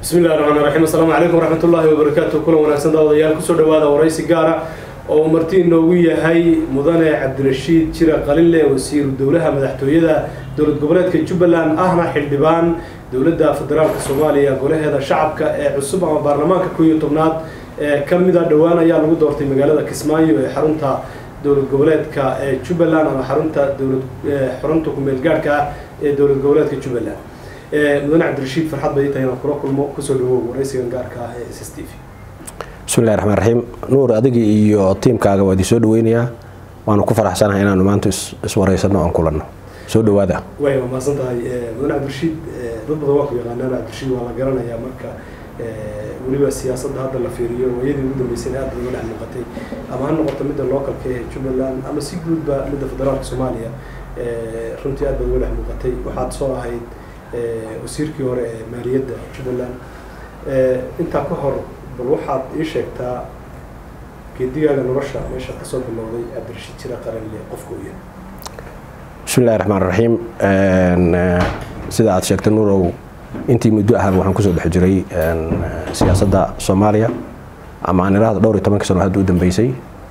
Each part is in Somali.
bismi illahi raxmaan raxiim assalaamu calaykum waraxmat ullaahi wabarakaatu kulan wanaagsan daawadayaal kusoo dhawaada waraysi gaara oo uu marti inoogu yahay mudane cabdirashiid jira qalile wasiiru dowlaha madaxtooyada dowlad goboleedka jubbaland ahna xildhibaan dowladda federaalka soomaaliya golaheeda shacabka ee cusub ama baarlamaanka koo iyo tobnaad ee ka mida dhowaan ayaa lagu doortay magaalada kismaayo ee xarunta dowlad goboleedka ee jubbaland ama xarunta dowlad xarunta kumeel gaadhka ah ee dowlad goboleedka jubbaland mudane cabdirashiid farxad bay tahay inaan kula kulmo kusoo dhawow waraysigan gaarka ah ee s s t v bismillahi raxmaan raxiim nuur adigii iyo tiimkaaga waa idin soo dhaweynayaa waanu ku faraxsanahay inaanu maanta iswaraysano oon kulanno soo dhawaada way waa mahadsan tahay mudane cabdirashiid dad badan waa ku yaqaanaan cabdirashiid waa la garanayaa marka weliba siyaasadda hadda la fiiriyo waayadii ugu dambeysayna aad bay uga dhex muuqatay ama ha noqoto midda localka ee jubbaland ama si guudba midda federaalka soomaaliya runtii aad bay uga dhex muuqatay waxaad soo ahayd wasiirkii hore ee maaliyadda jubbaland intaa ka hor bal waxaad ii sheegtaa geedigaaga nolosha meesha kasoo bilowday cabdirashiid jira qaranle qofka u yahay bismillahi raxmaan raxiim sida aad sheegtay nuurow intii muddo ahaba waxaan kusoo dhex jiray siyaasadda soomaaliya ama aan idhaahdo dhowr iyo tobanka sano hadda u dambeysay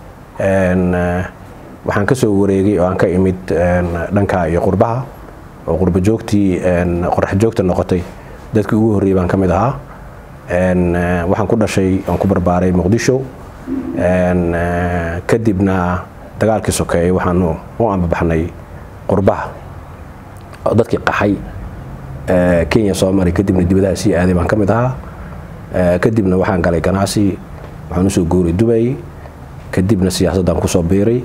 waxaan kasoo wareegay oo aan ka imid dhanka iyo qurbaha oo qurba joogtii qorax joogta noqotay dadkii ugu horreeyay baan ka mid ahaa waxaan ku dhashay oon ku barbaaray muqdisho kadibna dagaalkii sokeeyey waxaanu u ambabaxnay qurbaha oo dadkii qaxay kenya soo maray kadibna dibadaha sii aaday baan ka mid ahaa kadibna waxaan galay ganacsi waxaan usoo guuray dubay kadibna siyaasaddaan kusoo biiray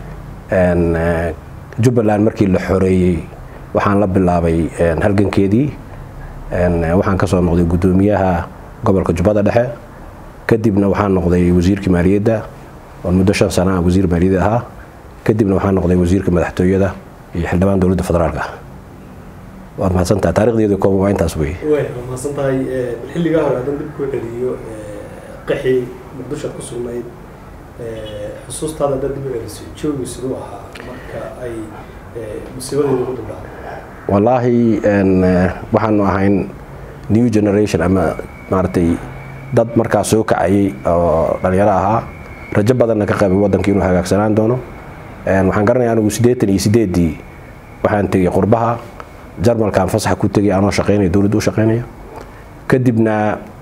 jubbaland markii la xoreeyey waxaan la bilaabay halgankeedii waxaan kasoo noqday guddoomiyaha gobolka jubbada dhexe kadibna waxaan noqday wasiirkii maaliyadda oon muddo shan sana ah wasiir maaliyadda ahaa kadibna waxaan noqday wasiirka madaxtooyada iyo xildhibaan dowladda federaalka waad mahadsantaha taarikhdeedu kooban waa intaas wey way waa mahadsan tahay xilligaa hore haddaan dib kuu celiyo qaxi muqdishoad ku sugnayd xusuustaada haddaad dib u celiso joogi siduu ahaa marka ay musiibadeedu ku duldhacday wallaahi waxaanu ahayn new generation ama maaragtay dad markaas soo kacayay oo dhalinyaro ahaa rajo badanna ka qabay waddanka inuu hagaagsanaan doono waxaan garanaya anigu siddeetan iyo sideeddii waxaan tegay qurbaha jarmalkaan fasaxa ku tegay anoo shaqaynaya dowladda u shaqaynaya kadibna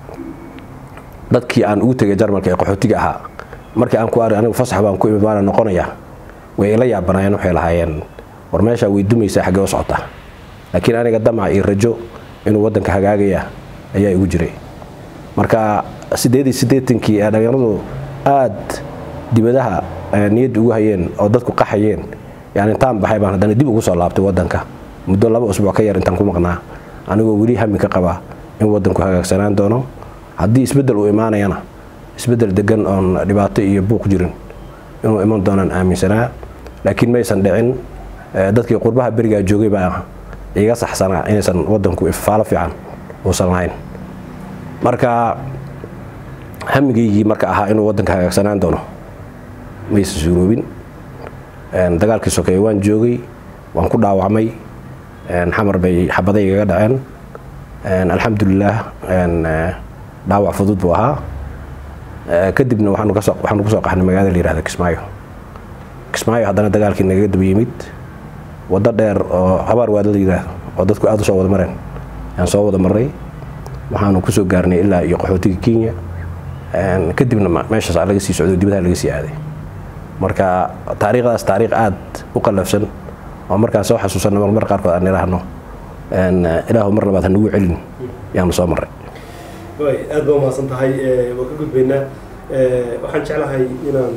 dadkii aan ugu tegay jarmalka ee qaxootiga ahaa markii aan ku ari anigu fasax baan ku imid waana noqonaya way ila yaabanaayeen waxay lahaayeen war meeshaa way dumaysaa xaggee u socota laakiin aniga damac iyo rajo inuu waddanka hagaagaya ayaa igu jiray marka siddeed iyo siddeetankii ee dhalinyaradu aad dibadaha niyadda ugu hayeen oo dadku qaxayeen yani intaan baxay baan haddana dib ugu soo laabtay waddanka muddo laba usbuuc ka yar intaan ku maqnaa anigoo weli hami ka qaba in waddanku hagaagsanaan doono haddii isbeddel uu imaanayana isbeddel degan oon dhibaato iyo buuq jirin inuu iman doonaan aaminsanaa laakiin maysan dhicin dadkii qurbaha berigaa joogay baa iga saxsanaa inaysan waddanku ifaalo fiican uusan lahayn marka hamigaygii marka ahaa inuu waddanka hagaagsanaan doono maysan suuroobin dagaalkii sokeeye waan joogay waan ku dhaawacmay xamar bay xabaday igaga dhaceen alxamdulilaah dhaawac fudud buu ahaa kadibna waxaanu kusoo qaxnay magaalada la yihahda kismaayo kismaayo haddana dagaalkii nagaga daba yimid waddo dheer oo habaar waad la yidhaahdo oo dadku aada u soo wada mareen ayaan soo wada marnay waxaanu kusoo gaarnay ilaa iyo qaxootiga kenya kadibna meeshaas laga sii socdo dibadaha laga sii aaday marka taariikhdaas taariikh aada u qallafsan oo markaan soo xasuusanno marmar qaarkood aan idhaahno ilaahu mar labaad hanagu celin yaanu soo marray way aad baa umahadsan tahay waan ka gudbaynaa waxaan jeclahay inaan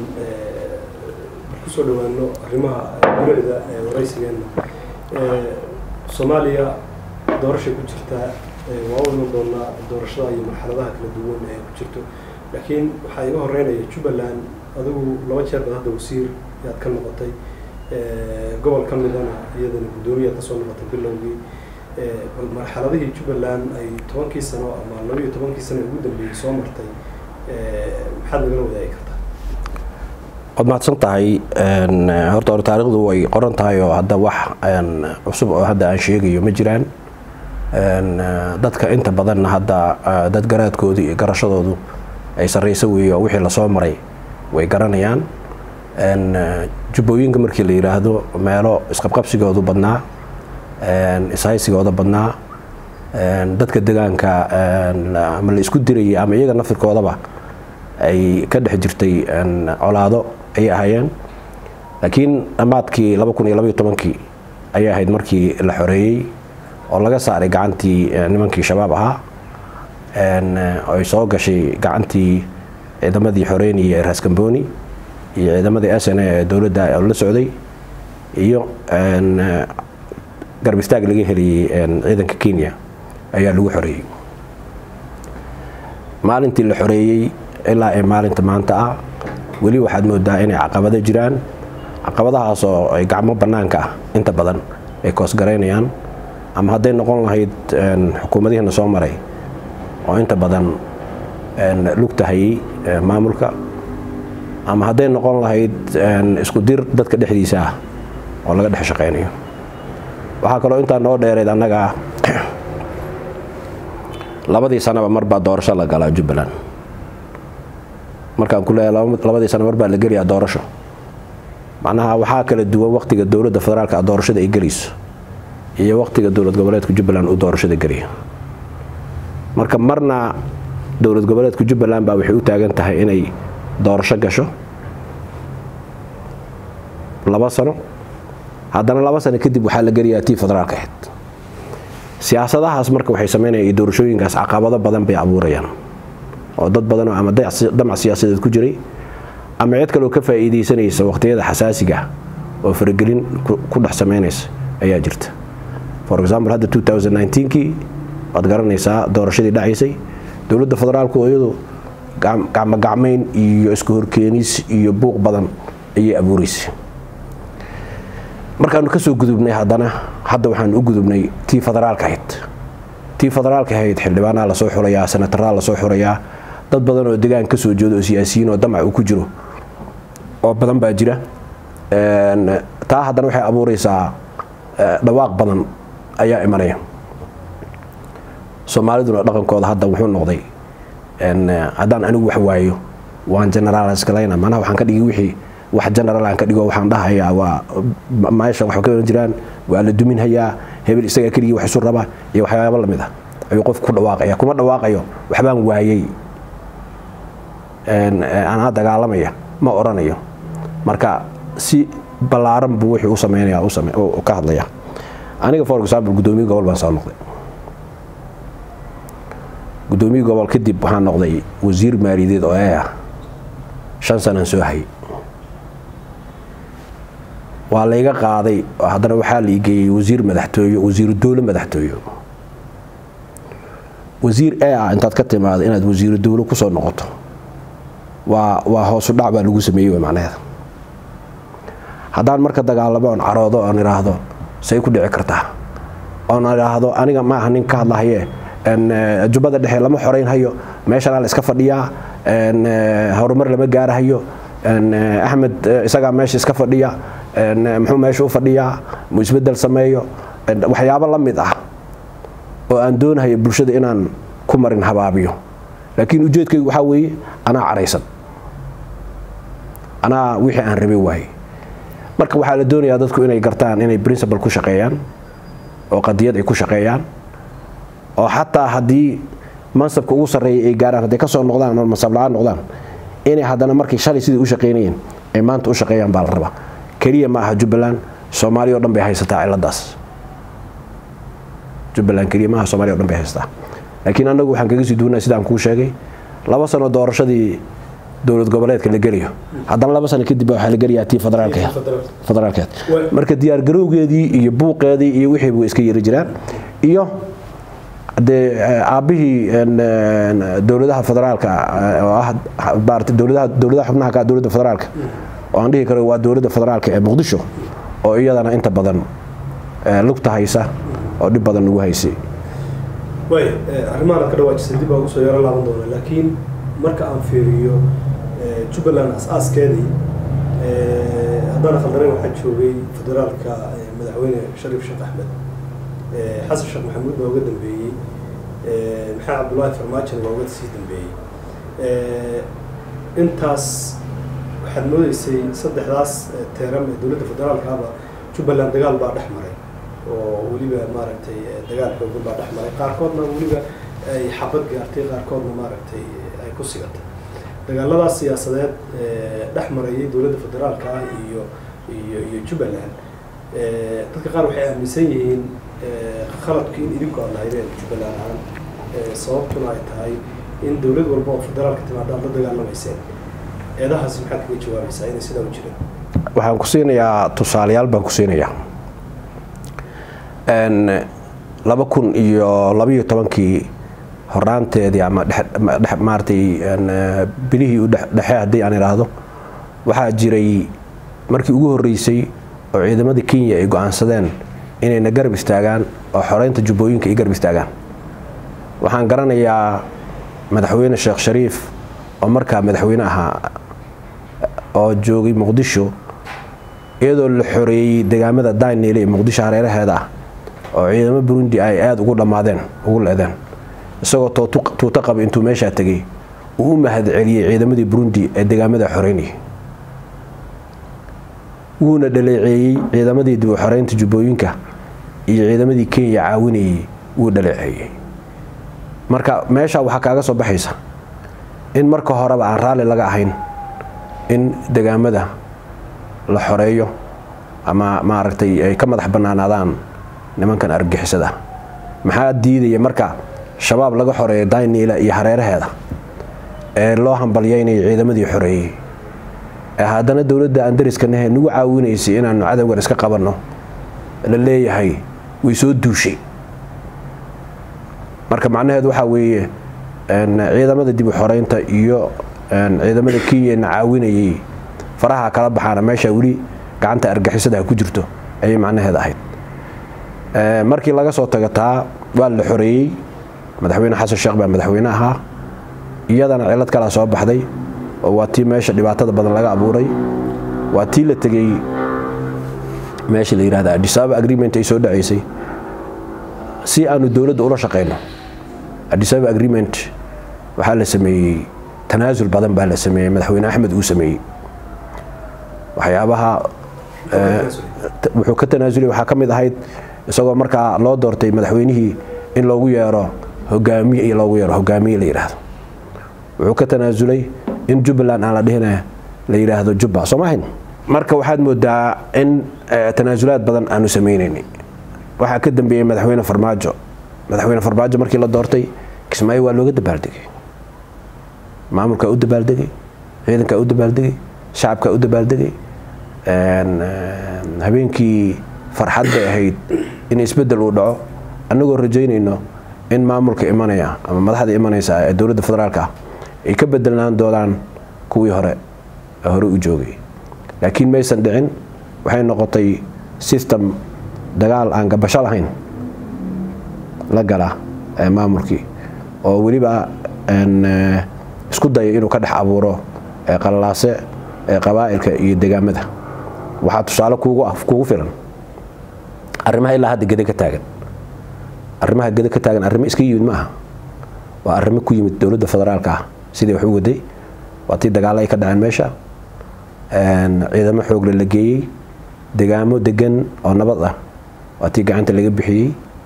kusoo dhawaano arrimaha guricda waraysigeena soomaaliya doorashay ku jirtaa waa u iman doonaa doorashada iyo marxaladaha kala duwan ee ku jirto laakiin waxaa iga horeynaya jubbaland adigu laba jeer bad hadda wasiir yaad ka noqotay gobol ka midana iyadana guddoomiyaad kasoo noqotay bilowgii bal marxaladihii jubbaland ay tobankii sano ama laba iyo tobankii sano ugu dambeeyey soo martay maxaad nagala wadaagi kartaa waad mahadsan tahay horta hore taarikhdu way qoran tahay oo hadda wax cusub oo hadda aan sheegayo ma jiraan dadka inta badanna hadda dad garaadkoodii iyo garashadoodu ay sarrayso weeye oo wixii lasoo maray way garanayaan jubbooyinka markii la yidhaahdo meelo isqabqabsigoodu badnaa ishaysigooda badnaa dadka degaanka ama la isku dirayay ama iyaga naftirkoodaba ay ka dhex jirtay colaado ayay ahaayeen laakiin dhammaadkii kii ayay ahayd markii la xoreeyey oo laga saaray gacantii nimankii shabaab ahaa ay soo gashay gacantii ciidamadii xoreynaya ee raaskambooni iyo ciidamadii s n a ee dowladda la socday iyo garbistaag laga heliyey ciidanka kenya ayaa lagu xoreeyey maalintii la xoreeyey ilaa ee maalinta maanta ah weli waxaad moodaa inay caqabado jiraan caqabadahaas oo ay gacmo bannaanka ah inta badan ay koosgaraynayaan ama hadday noqon lahayd xukuumadihiina soo maray oo inta badan lugtahayey maamulka ama hadday noqon lahayd isku dir dadka dhexdiisa ah oo laga dhex shaqaynayo waxaa kaloo intaa noo dheereed annaga labadii sanaba marbaa doorasho la galaa jubbaland markaan ku leeyahay labadii sana marbaa la gelayaa doorasho macnaha waxaa kala duwan waqtiga dowladda federaalka doorashada ay gelayso iyo waqtiga dowlad goboleedka jubbaland uu doorashada gelaya marka marna dowlad goboleedka jubbaland baa waxay u taagan tahay inay doorasho gasho laba sano haddana laba sano kadib waxaa la gelayaa tii federaalka ahayd siyaasadahaas marka waxay sameynayaan iyo doorashooyinkaas caqabado badan bay abuurayaan oo dad badanoo ama damac siyaasadeed ku jiray ama cid kaleo ka faa'iidaysanaysa waqtiyada xasaasiga oo faragelin ku dhex samaynaysa ayaa jirta for example hadda kii waad garanaysaa doorashadii dhacaysay dowladda federaalku iyadu gacmogacmayn iyo isku horkeenis iyo buuq badan ayay abuuraysay markaanu kasoo gudubnay haddana hadda waxaan u gudubnay tii federaalka ahayd tii federaalka ahayd xildhibaanaa lasoo xurayaa senataraa lasoo xurayaa dad badan oo degaan kasoo jeedo oo siyaasiyiin oo damac uu ku jiro oo badan baa jira taa haddana waxay abuureysaa dhawaaq badan ayaa imanaya soomaaliduna dhaqankooda hadda wuxuu noqday haddaan anigu wax waayo waan generaalskalayna manaha waxaan ka dhigi wixii wax general aan ka dhigo waxaan dhahayaa waa meeshan wax ka jiraan waa la duminhayaa hebel isagaa keligii wax isu raba iyo waxyaabo lamid ah ayuu qofku ku dhawaaqaya kuma dhawaaqayo waxbaan waayey anaa dagaalamaya ma oranayo marka si ballaaran buu wixii u sameynaya ka hadlaya aniga for example guddoomiye gobol baan soo noqday guddoomiye gobol kadib waxaan noqday wasiir maaliyadeed oo ee ah shan sanaan soo hayay waa layga qaaday haddana waxaa la igeeyey wasiir madaxtooye wasiiru dowle madaxtooye wasiir ee ah intaad ka timaado inaad wasiiru dowle kusoo noqoto waa waa hoosu dhac baa lagu sameeyey macnaheeda haddaan marka dagaalamo oon caroodo oon idhaahdo say ku dhici kartaa oon idhaahdo aniga ma aha nin ka hadlahaye jubbada dhexe lama xorayn hayo meeshanaa la iska fadhiyaa horumar lama gaarahayo axmed isagaa meesha iska fadhiya muxuu meesha u fadhiyaa muu isbedel sameeyo waxyaabo la mid ah oo aan doonahayo bulshada inaan ku marin habaabiyo laakiin ujeedkaygu waxaa weeye anaa caraysan anaa wixii aan rabay waaye marka waxaa la doonayaa dadku inay gartaan inay principal ku shaqeeyaan oo qadiyad ay ku shaqeeyaan oo xataa haddii mansabka ugu sarreeya ay gaaraan hadday kasoo noqdaan oo mansab la-aan noqdaan inay haddana markay shalay sidai u shaqaynayeen ay maanta u shaqeeyaan baa la rabaa keliya ma aha jubbaland soomaaliya o dhan bay haysataa ciladaas jubbaland keliya maaha somalia o dhan bay haysataa laakiin annagu waxaan kaga sii duwanaa sidaan kuu sheegay laba sano doorashadii dowlad goboleedka la gelayo haddana laba sano kadib waxaa la gelayaa tii federaalkeed marka diyaargarowgeedii iyo buuqeedii iyo wixii buu iska yari jiraan iyo dee aabbihii dowladaha federaalka oo ah maarata dowladaha dowladaha xubnaha ka dowladda federaalka oo aan dhihi karo waa dowladda federaalka ee muqdisho oo iyadana inta badan lugta haysa oo dhib badan lagu haysay way arrimahan ka dhawaajisay dib baa ugu soo yaro laaban doona laakiin marka aan fiiriyo jubbaland as-aaskeedii haddana khaldaren waxaa joogay federaalka madaxweyne shariif sheekh axmed xasan sheekh maxamuud baa uga dambeeyey maxamed cabdullaahi farmaajona waa uga sii dambeeyey intaas waxaad moodeysay saddexdaas teeram ee dowladda federaalkaaba jubbaland dagaal baa dhex maray oo weliba maaragtay dagaal xoogan baa dhex maray qaarkoodna weliba ay xabad gaartay qaarkoodna maaragtay ay ku sigatay dagaaladaas siyaasadeed dhex marayay dowladda federaalka iyo iyo iyo jubbaland dadka qaar waxay aaminsan yihiin khaladku in idinku aad lahaydeen jubbaland ahaan sababtuna ay tahay in dowlad walba oo federaalka timaada aad la dagaalamayseen eedahaas maxaad kaga jawaabaysaa inay sidaa u jireen waxaan ku siinayaa tusaalayaal baan ku siinayaa laba kun iyo labayo tobankii horaanteedii ama maaratay bilihii u dhexe haddii aan idhaahdo waxaa jiray markii ugu horreysay oo ciidamadii kenya ay go-aansadeen inayna garab istaagaan oo xoreynta jubbooyinka ay garab istaagaan waxaan garanayaa madaxweyne sheekh shariif oo markaa madaxweyne ahaa oo joogay muqdisho iyadoo la xoreeyey degaamada daynile ee muqdisho hareeraheeda ah oo ciidamo burundi ay aada ugu dhammaadeen ugu leedeen isagoo tuuto qaba intuu meeshaa tegay uu u mahad celiyey ciidamadii burundi ee degaamada xoreynayay wuuna dhaleeceeyey ciidamadii dib u xoreynta jubbooyinka iyo ciidamadii kenya caawinayay wuu dhaleeceeyey marka meesha waxaa kaaga soo baxaysa in marka horeba aan raalli laga ahayn in degaamada la xoreeyo ama maaragtay ay ka madax bannaanaadaan nimankan argixisada maxaa diidaya marka shabaab laga xoreeyo dayniila iyo hareeraheeda ee loo hambalyaynayo ciidamadii xoreeyey ee haddana dowladda aan dariskanahe nagu caawinaysay inaanu cadowgan iska qabanno la leeyahay way soo duushay marka macnaheedu waxaa weeye ciidamada dib u xoreynta iyo ciidamada kenyana caawinayay faraha kala baxaana meesha weli gacanta argixisada ku jirto ayay macnaheeda ahayd markii laga soo tago taa waa la xoreeyey madaxweyne xasan sheekh baa madaxweyne ahaa iyadana cilad kalaa soo baxday oo waa tii meesha dhibaatada badan laga abuuray waa tii la tegey meesha la yihahda adisababa agreement ay soo dhacaysay si aanu dowladda ula shaqeyno adisababa agreement waxaa la sameeyey tanaasul badan baa la sameeyey madaxweyne axmed uu sameeyey waxyaabaha wuxuu ka tanaasulay waxaa ka mid ahayd isagoo markaa loo doortay madaxweynihii in loogu yeero hogaamiye iyo loogu yeero hogaamiye la yidhaahdo wuxuu ka tanaasulay in jubbaland aan la dhihina la yidhaahdo jubba soo maahayn marka waxaad moodaa in tanaasulaad badan aanu sameynaynay waxaa ka dambeeyey madaxweyne farmaajo madaxweyne farmaajo markii la doortay kismaayo waa looga dabaaldegay maamulkaa u dabaaldegay ciidankaa u dabaaldegay shacabkaa u dabaaldegay habeenkii farxad bay ahayd in isbedel uu dhaco annagoo rajaynayno in maamulka imanaya ama madaxda imanaysa ee dowladda federaalka ah ay ka bedelnaan doonaan kuwii hore ee hore u joogay laakiin maysan dhicin waxay noqotay system dagaal aan gabasho lahayn la gala maamulkii oo weliba isku daya inuu ka dhex abuuro qalalaase qabaa'ilka iyo degaamada waxaa tusaale kuugu filan arrimaha ilaa hadda gede ka taagan arrimaha gede ka taagan arrimo iska yimid ma aha waa arrimo ku yimid dowladda federaalka ah sidii wax u waday waa tii dagaalo ay ka dhaceen meesha ciidamo xoogle la geeyey degaamo degan oo nabad ah waa tii gacanta laga bixiyey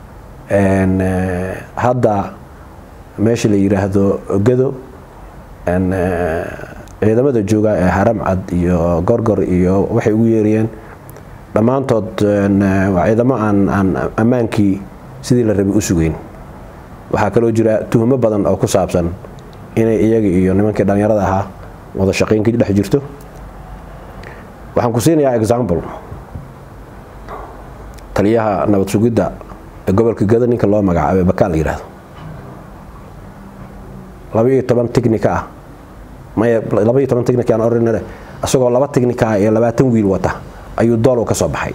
hadda meesha la yidhaahdo gado ciidamada jooga ee haram cad iyo gorgor iyo waxay ugu yeerayeen dhammaantood waa ciidamo aan aan ammaankii sidii la rabay u sugeyn waxaa kaloo jira tuhmo badan oo ku saabsan inay iyaga iyo nimankii dhallinyarada ahaa wada shaqaynkii dhex jirto waxaan ku siinayaa example taliyaha nabad sugidda ee gobolka gado ninka loo magacaabay bakaan la yidhaahdo laba iyo toban technica ah maya laba iyo toban technica aan oranale isagoo laba technica ah iyo labaatan wiil wata ayuu doolow ka soo baxay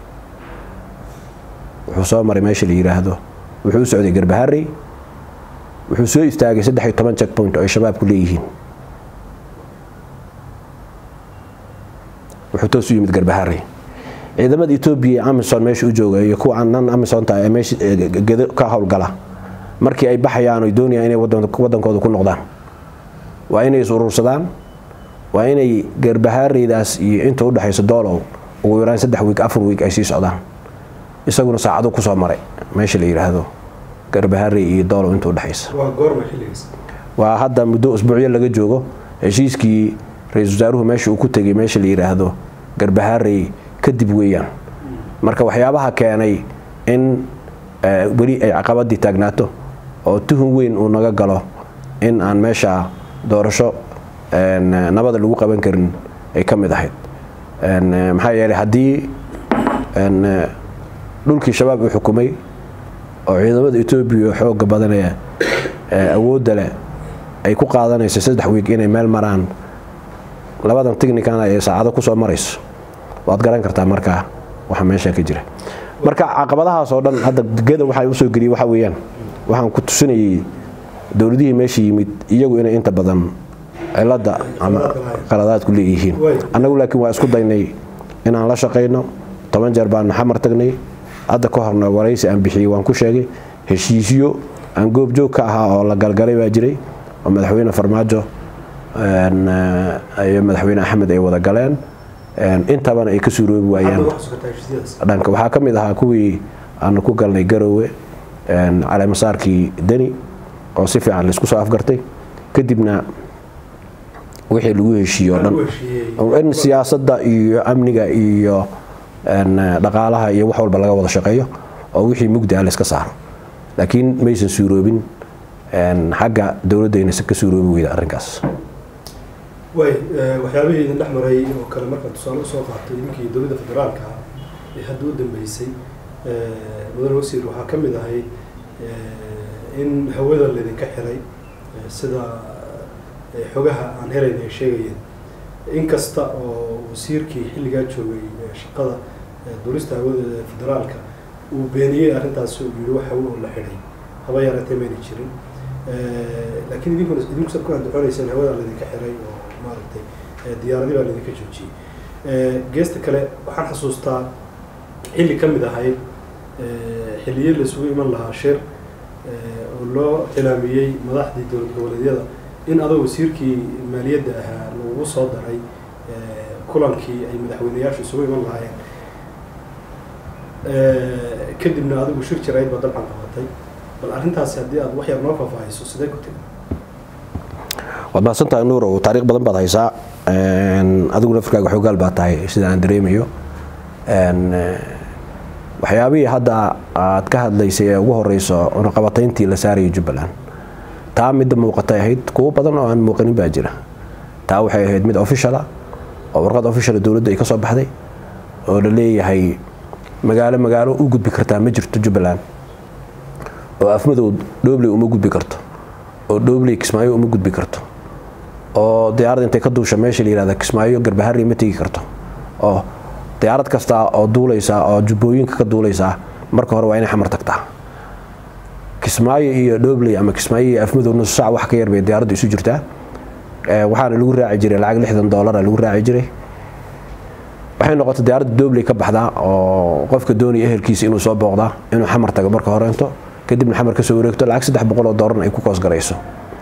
wuxuu soo maray meesha la yidhaahdo wuxuu u socday garbaharey wuxuu soo istaagay saddex iyo toban check point oo ay shabaabku leeyihiin wuxuu toos u yimid garbaharey ciidamada etoobiya amison meesha u jooga iyo kuwa nan amisonta ee meesha gedo ka howlgala markii ay baxayaan oy doonayaan inay wadankooda ku noqdaan waa inay is urursadaan waa inay garbahaareydaas iyo inta u dhexayso doolow ugu yaraan saddex wiig afar wiig ay sii socdaan isaguna saacado kusoo maray meesha la yidhaahdo garbahaarey iyo doolow inta udhexaysa waa hadda muddo usbuucyo laga joogo heshiiskii ra-iisul wasaaruhu meesha uu ku tegay meesha la yidhaahdo garbahaarey kadib weeyaan marka waxyaabaha keenay in weli ay caqabadii taagnaato oo tuhun weyn uu naga galo in aan meesha doorasho nabada lagu qaban karin ay ka mid ahayd maxaa yeelay haddii dhulkii shabaab uu xukumay oo ciidamada etoobiya xooga badan ee awoodda leh ay ku qaadanayso saddex wiig inay meel maraan labadan technicana ee saacado kusoo marayso waad garan kartaa markaa waxa meesha ka jira marka caqabadahaas oo dhan hadda geda waxaa usoo geliyay waxa weeyaan waxaan ku tusinayay dowladihii meesha yimid iyagu inay inta badan cilada ama qaladaadku leeyihiin annagu laakiin waa isku daynay inaan la shaqayno toban jeer baan xamar tagnay hadda ka horna waraysi aan bixiyey waan ku sheegay heshiisyo aan goobjoog ka ahaa oo la galgalay baa jiray oo madaxweyne farmaajo iyo madaxweyne axmed ay wada galeen intabana ay ka suuroobi waayaan dhanka waxaa ka mid ahaa kuwii aanu ku galnay garowe caleemasaarkii deni oo si fiican laisku soo afgartay kadibna wixii lagu heshiiye oo dhan in siyaasadda iyo amniga iyo dhaqaalaha iyo wax walba laga wada shaqeeyo oo wixii mugdi ah layska saaro laakiin maysan suuroobin xagga dowladdaynasa ka suuroobi weyda arrinkaas way waxyaabihii idin dhex maray oo kale markaan tusaale usoo qaatay idinkii dowladda federaalka ah ee hadda u dambeysay mudane wasiir waxaa ka mid ahayd in hawada laydinka xiray sida xogaha aan helayna ay sheegayeen inkasta oo wasiirkii xilligaa joogay shaqada duulista hawada federaalka uu beeniyey arrintaas uu yihi wax hawo oo la xidhay haba yaratee mayna jirin laakiin idinkuna idinku sad ku andaconayseen hawada laydinka xiray oo maaragtay diyaaradii baa laydinka joojiyey geesta kale waxaan xasuustaa xilli ka mid ahayd xilliye laisugu iman lahaa shir oo loo cilaamiyey madaxdii dowlad goboleedyada in adoo wasiirkii maaliyadda ahaa lagu soo daray kulankii ay madaxweyneyaashu isugu iman lahaayeen kadibna adigu shir jirayd baa dabcan qabatay bal arrintaasi haddii aad wax yar noo faahfaahiso sidee ku tegi waad mahadsantahay nuurow taariikh badan baad haysaa adiguna firkaaga xoogaal baa tahay sida aan dareemayo waxyaabihii hadda aad ka hadlaysay ee ugu horeyso cunaqabatayntii la saarayay jubbaland taa midda muuqatay ahayd kuwo badan oo aan muuqanin baa jira taa waxay ahayd mid officiala oo warqad officiala dowladda ay ka soo baxday oo la leeyahay magaalo magaalo u gudbi kartaa ma jirto jubbaland oo afmadow dhoobley uma gudbi karto oo dhoobley kismaayo uma gudbi karto oo diyaarad intay ka duusha meesha la yihahda kismaayo garbaharri ma tegi karto oo diyaarad kasta oo duulaysa oo jubbooyinka ka duulaysa marka hore waa inay xamar tagtaa kismaayo iyo dhoobley ama kismaayo iyo afmadow nus saac wax ka yar bay diyaaraddu isu jirtaa waxaana lagu raaci jiray lacag lixdan doolara lagu raaci jiray waxay noqotay diyaaradda dhoobley ka baxdaa oo qofka doonaya ehelkiisa inuu soo booqdaa inuu xamar tago marka horeento kadibna xamar kasoo wareegto lacag saddex boqol oo doolarna ay ku koos garayso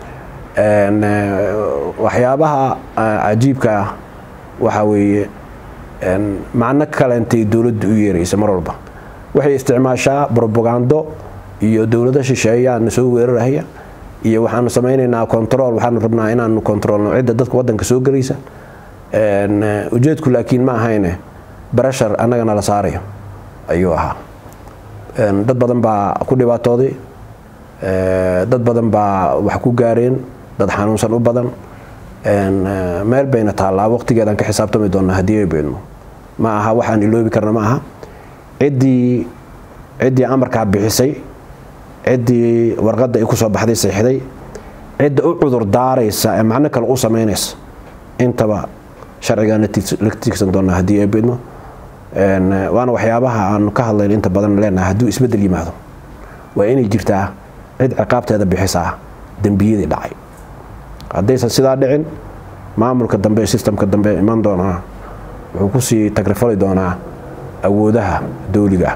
waxyaabaha cajiibka ah waxaa weeye macno kalentay dowladda u yeeraysa mar walba waxay isticmaashaa brobagando iyo dowlado shisheeyaa na soo weerarahaya iyo waxaanu samaynaynaa control waxaanu rabnaa inaanu controlno cidda dadka wadanka soo gelaysa ujeedku laakiin ma ahayne barashar annagana la saarayo ayuu ahaa dad badan baa ku dhibaatooday dad badan baa wax ku gaareen dad xanuunsan u badan meel bayna taallaa waqtigeedaan ka xisaabtami doonaa haddii ay beedmo ma aha waxaan iloobi karna ma aha ciddii ciddii amarkaa bixisay ciddii warqadda ay ku soo baxday seexday cidda u cudur daaraysa ee macno kale u samaynaysa intaba sharcigaan la tiigsan doonaa haddii ay beedmo waana waxyaabaha aanu ka hadlayn inta badan leenahay hadduu isbeddel yimaado waa inay jirtaa cid ciqaabteeda bixisaa dembiyadii dhacay haddaysan sidaa dhicin maamulka dambe sistamka dambe iman doonaa wuxuu kusii tagrifali doonaa awoodaha dowliga ah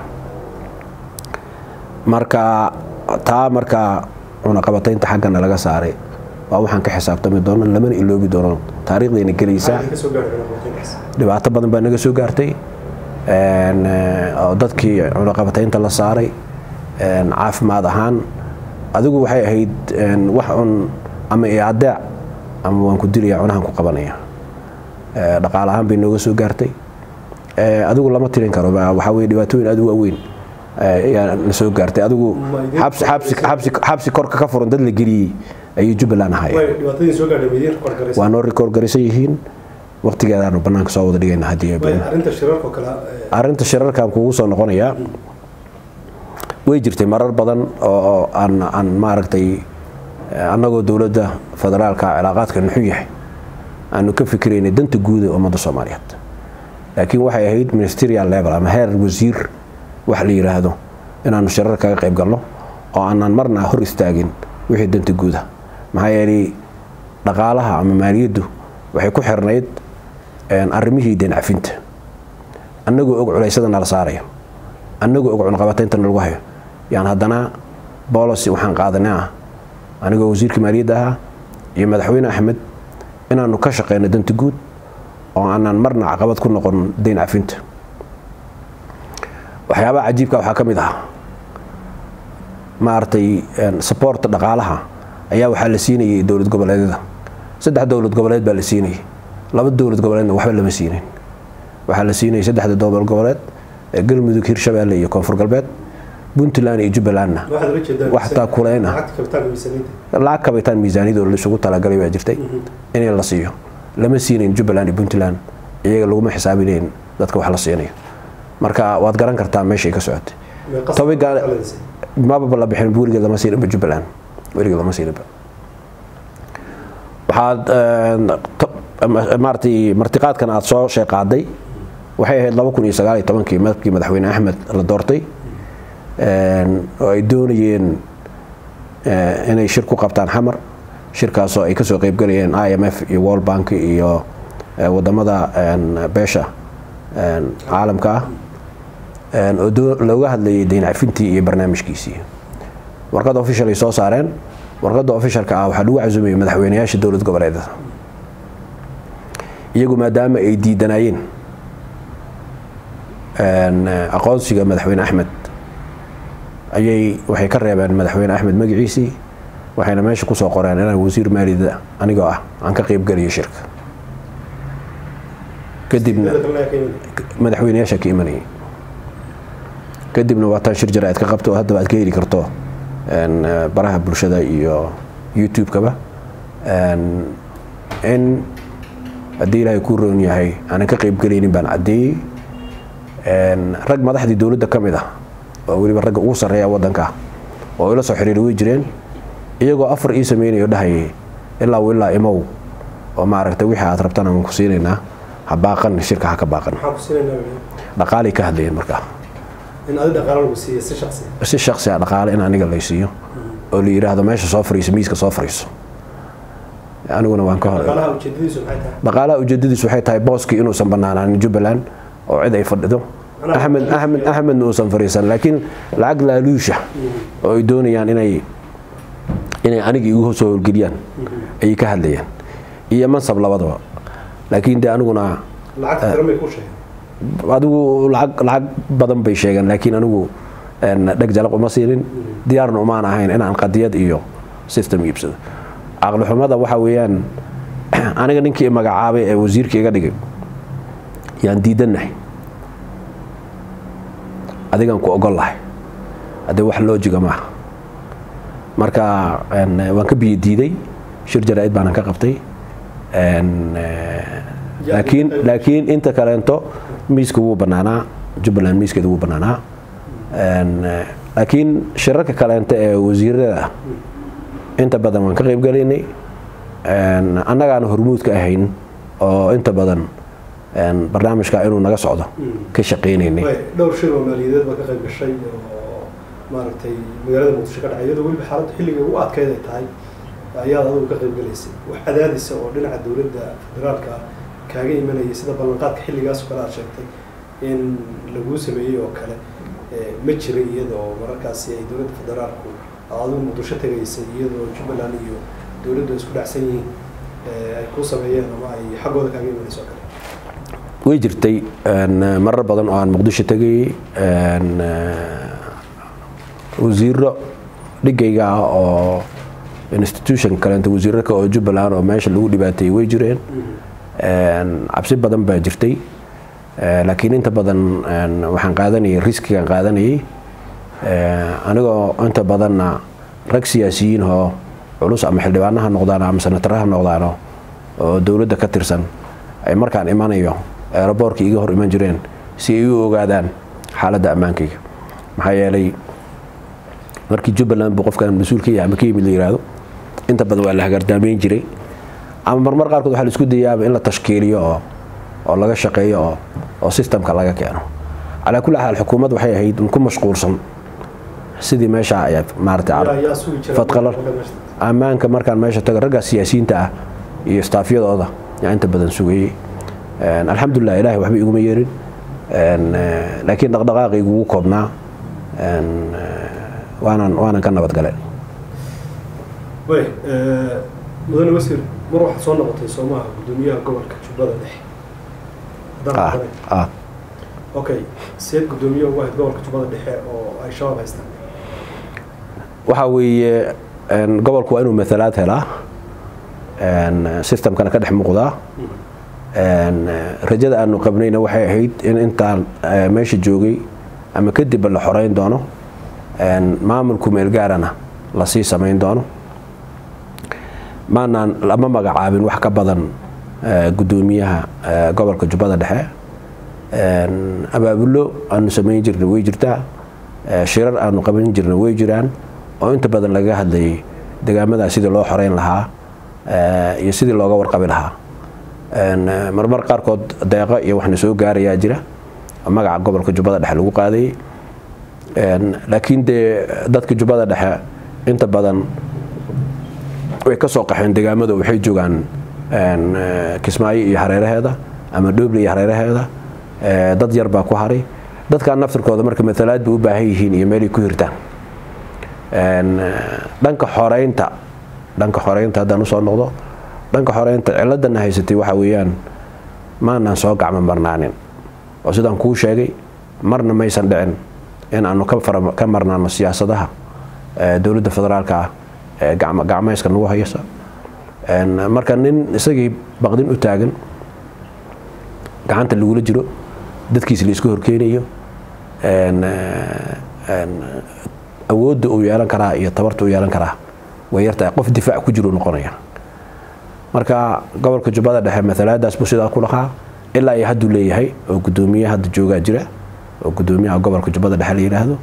marka taa markaa cunaqabataynta xaggana laga saaray waa waxaan ka xisaabtami doono lamana iloobi doono taariikhdayna gelaysaa dhibaato badan baa naga soo gaartay oo dadkii cunaqabataynta la saaray caafimaad ahaan adigu waxay ahayd wax un ama iadeec ama waan ku dilaya cunahan ku qabanaya dhaqaale ahaan bay nooga soo gaartay adigu lama tirin karo waxaa weye dhibaatooyin aad u waaweyn ayaa na soo gaartay adigu xabsi korka ka furan dad la geliyey ayay jubbaland ahaayeen waa noo rikoor garaysan yihiin waqtigeedaanu banaanka soo wada dhigayna haddii arrinta shirarkan kugu soo noqonayaa way jirtay marar badan oo aan aan maaragtay annagoo dowladda federaalka cilaaqaadka nuxu yahay aanu ka fikiraynay danta guuda ummadda soomaaliyeed laakiin waxay ahayd ministerial level ama heer wasiir wax la yidhaahdo inaanu shirar kaga qayb galno oo aanan marna hor istaagin wixii danta guuda maxaa yeelay dhaqaalaha ama maaliyaddu waxay ku xirnayd arrimihii deencafinta annagoo og culaysada nala saarayo annagoo og cunaqabataynta nalagu hayo yaan haddana bolosi waxaan qaadanay ah anigoo wasiirka maaliyadda ahaa iyo madaxweyne axmed inaanu ka shaqeyno danta guud oo aanan marna caqabad ku noqon deyn cafinta waxyaabaha cajiibka waxaa ka mid ah maaragtay saboorta dhaqaalaha ayaa waxaa la siinayay dowlad goboleedyada saddex dowlad goboleed baa la siinayay laba dowlad goboleedna waxba lama siinin waxaa la siinayay saddexda dowlad goboleed ee galmudug hirshabeelle iyo koonfur galbeed puntland iyo jubbalandna wax taakuleyn ah lacag kabitaan miisaaniyadoo laisugu talagalay baa jirtay in la siiyo lama siinayn jubbaland iyo puntland iyaga laguma xisaabinayn dadka wax la siinayo marka waad garan kartaa meeshay ka socotay mababa la bixin weligeed lama siininba jubbaland weligeed lama siininba waxaad maaratay martiqaadkan aada soo sheeqaaday waxay ahayd laba kun iyo sagaal iyo tobankii markii madaxweyne axmed la doortay oo ay doonayeen inay shir ku qabtaan xamar shirkaasoo ay kasoo qeybgalayeen i m f iyo world bank iyo wadamada beesha caalamka ah oo looga hadlayay deyncafintii iyo barnaamijkiisii warqadda official ay soo saareen warqadda officialka ah waxaa lagu casumayay madaxweyneyaasha dowlad goboleedada iyagu maadaama ay diidanayeen aqoonsiga madaxweyne axmed ayay waxay ka reebeen madaxweyne axmed magaciisii waxayna meesha kusoo qoreen inaan wasiir maaliyada anigoo ah aan ka qeybgeliyo shirka kadibna madaxweyneyaasha ka imanayay kadibna waa taan shir jara aad ka qabto oo haddaba aad ka heli karto baraha bulshada iyo youtube-kaba in haddii ilaahay kuu roon yahay aanan ka qeybgelaynin baan caddeeyey rag madaxdii dowladda ka mid ah oo weliba ragga ugu sarreeya waddanka oo ila soo xiriiri way jireen iyagoo afar ii sameynayo dhahayay ilaa ilaa imow oo maaragtay wixii aad rabtana waan ku siinaynaa ha baaqan shirka ha ka baaqan dhaqaalay ka hadlayeen markaa si shaksi a dhaqaale in aniga laysiiyo oo la yidhaahdo meesha soo fariiso miiska soo fariiso aniguna waan ka hor dhaqaalaha ujeedadiisu waxay tahay booskii inuusan banaanaanin jubbaland oo cid ay fadhido axmed axmed axmedna uusan fariisan laakiin lacag laaluusha oo ay doonayaan inay inay aniga igu soo howlgeliyaan ayay ka hadlayaan iyo mansab labadaba laakiin de aniguna adigu lacag lacag badan bay sheegeen laakiin anigu dheg jalaq uma siinin diyaarna umaan ahayn inaan qadiyad iyo system iibsado caqli xumada waxa weeyaan aniga ninkii magacaabay ee wasiirka iga dhigay yaan diidannahay adigan ku ogol lahay haddee wax loojiga maaha marka waan ka biyo diiday shir jaraa-id baanan ka qabtay laakiin laakiin inta kaleento miiska wuu banaanaa jubbaland miiskeeda wuu banaanaa laakiin shirarka kaleento ee wasiirada inta badan waan ka qeybgalaynay annagaana hormuudka ahayn oo inta badan barnaamijka inuu naga socdo ka shaqaynaynay dhowr shir oo maaliyadeed baa ka qayb gashay oo maaragtay magaalada muqdisho ka dhacay iyadoo weliba xaaladda xilliga ugu adkeyd ay tahay ayaad adigu ka qayb galaysay wax cadaadisa oo dhinaca dowladda federaalka kaaga imanayay sida ballanqaadka xilligaas oo kale aad sheegtay in laguu sameeyey oo kale ma jiray iyada oo mararkaasi ay dowladda federaalku adigu muqdisho tagaysay iyadoo jubbaland iyo dowladdu isku dhacsan yihiin ay kuu sameeyeen ama ay xaggooda kaaga imanayso oo kale way jirtay marar badan oo aan muqdisho tegayey wasiiro dhigayga ah oo institution kaleenta wasiirarka oo jubbaland oo meesha lagu dhibaateeyey way jireen cabsi badan baa jirtay laakiin inta badan waxaan qaadanayay riskigaan qaadanayay anigoo inta badanna rag siyaasiyiin oo culus ama xildhibaanaha noqdaano ama senataraha noqdaano oo dowladda ka tirsan ay markaan imanayo eeraboorka iga hor iman jireen si ay u ogaadaan xaaladda ammaankayga maxaa yeelay markii jubbaland buu qofkan mas-uul ka yahay ama ka yimid la yihahdo inta badan waa la hagaardaameyn jiray ama marmar qaarkood waxaa la isku dayaaba in la tashkiiliyo oo oo laga shaqeeyo oo oo sistamka laga keeno calaa kulli xaal xukuumad waxay ahayd ku mashquulsan sidii meesha ay maaragtay fadqalal ammaanka markaan meesha tago raggaa siyaasiyiinta ah iyo staafyadooda yaa inta badan sugayey alxamdulilah ilahay waxba iguma yeerin laakiin dhaqdhaqaaqaygu ugu koobnaa waanan waanan ka nabadgalay way mudane wasiir mar waxaad soo noqotay soomaha guddoomiyaha gobolka jubbada dhexe okay seed guddoomiye ugu ahayd gobolka jubbada dhexe oo ay shabaab haystaan waxaa weeye gobolku waa inuu maalaad helaa systemkana ka dhex muuqdaa rajada aanu qabnayna waxay ahayd in intaan meesha joogay ama kadibba la xoreyn doono maamulku meelgaarana lasii samayn doono maanaan lama magacaabin wax ka badan guddoomiyaha gobolka jubbada dhexe abaabulo aanu samayn jirna way jirtaa shirar aanu qaban jirna way jiraan oo inta badan lagaga hadlayay degaamadaa sidii loo xoreyn lahaa iyo sidii looga warqabi lahaa marmar qaarkood deeqo iyo waxna soo gaarayaa jira magaca gobolka jubbada dhexe lagu qaadayay laakiin dee dadka jubbada dhexe inta badan way ka soo qaxeen degaamada waxay joogaan kismaayo iyo hareeraheeda ama dhooble iyo hareeraheeda dad yar baa ku haray dadkaa naftirkooda marka matalaad bay u baahan yihiin iyo meelay ku hirtaan dhanka xoreynta dhanka xoreynta haddaan usoo noqdo dhanka xoreynta ciladana haysatay waxaa weeyaan maanaan soo gacmo marnaanin oo sidaan kuu sheegay marna maysan dhicin in aanu ka marnaano siyaasadaha dowladda federaalka ah ee gacmayska nagu haysa marka nin isagii baqdin u taagan gacanta lagula jiro dadkiisa laisku horkeenayo awoodda uu yeelan karaa iyo tabarta uu yeelan karaa way yartahay qof difaac ku jiru noqonaya marka gobolka jubbada dhexe matalaadaas buu sidaa ku lahaa ilaa iyo hadduu leeyahay oo guddoomiye hadda joogaa jira oo guddoomiyaha gobolka jubbada dhexe la yidhaahdo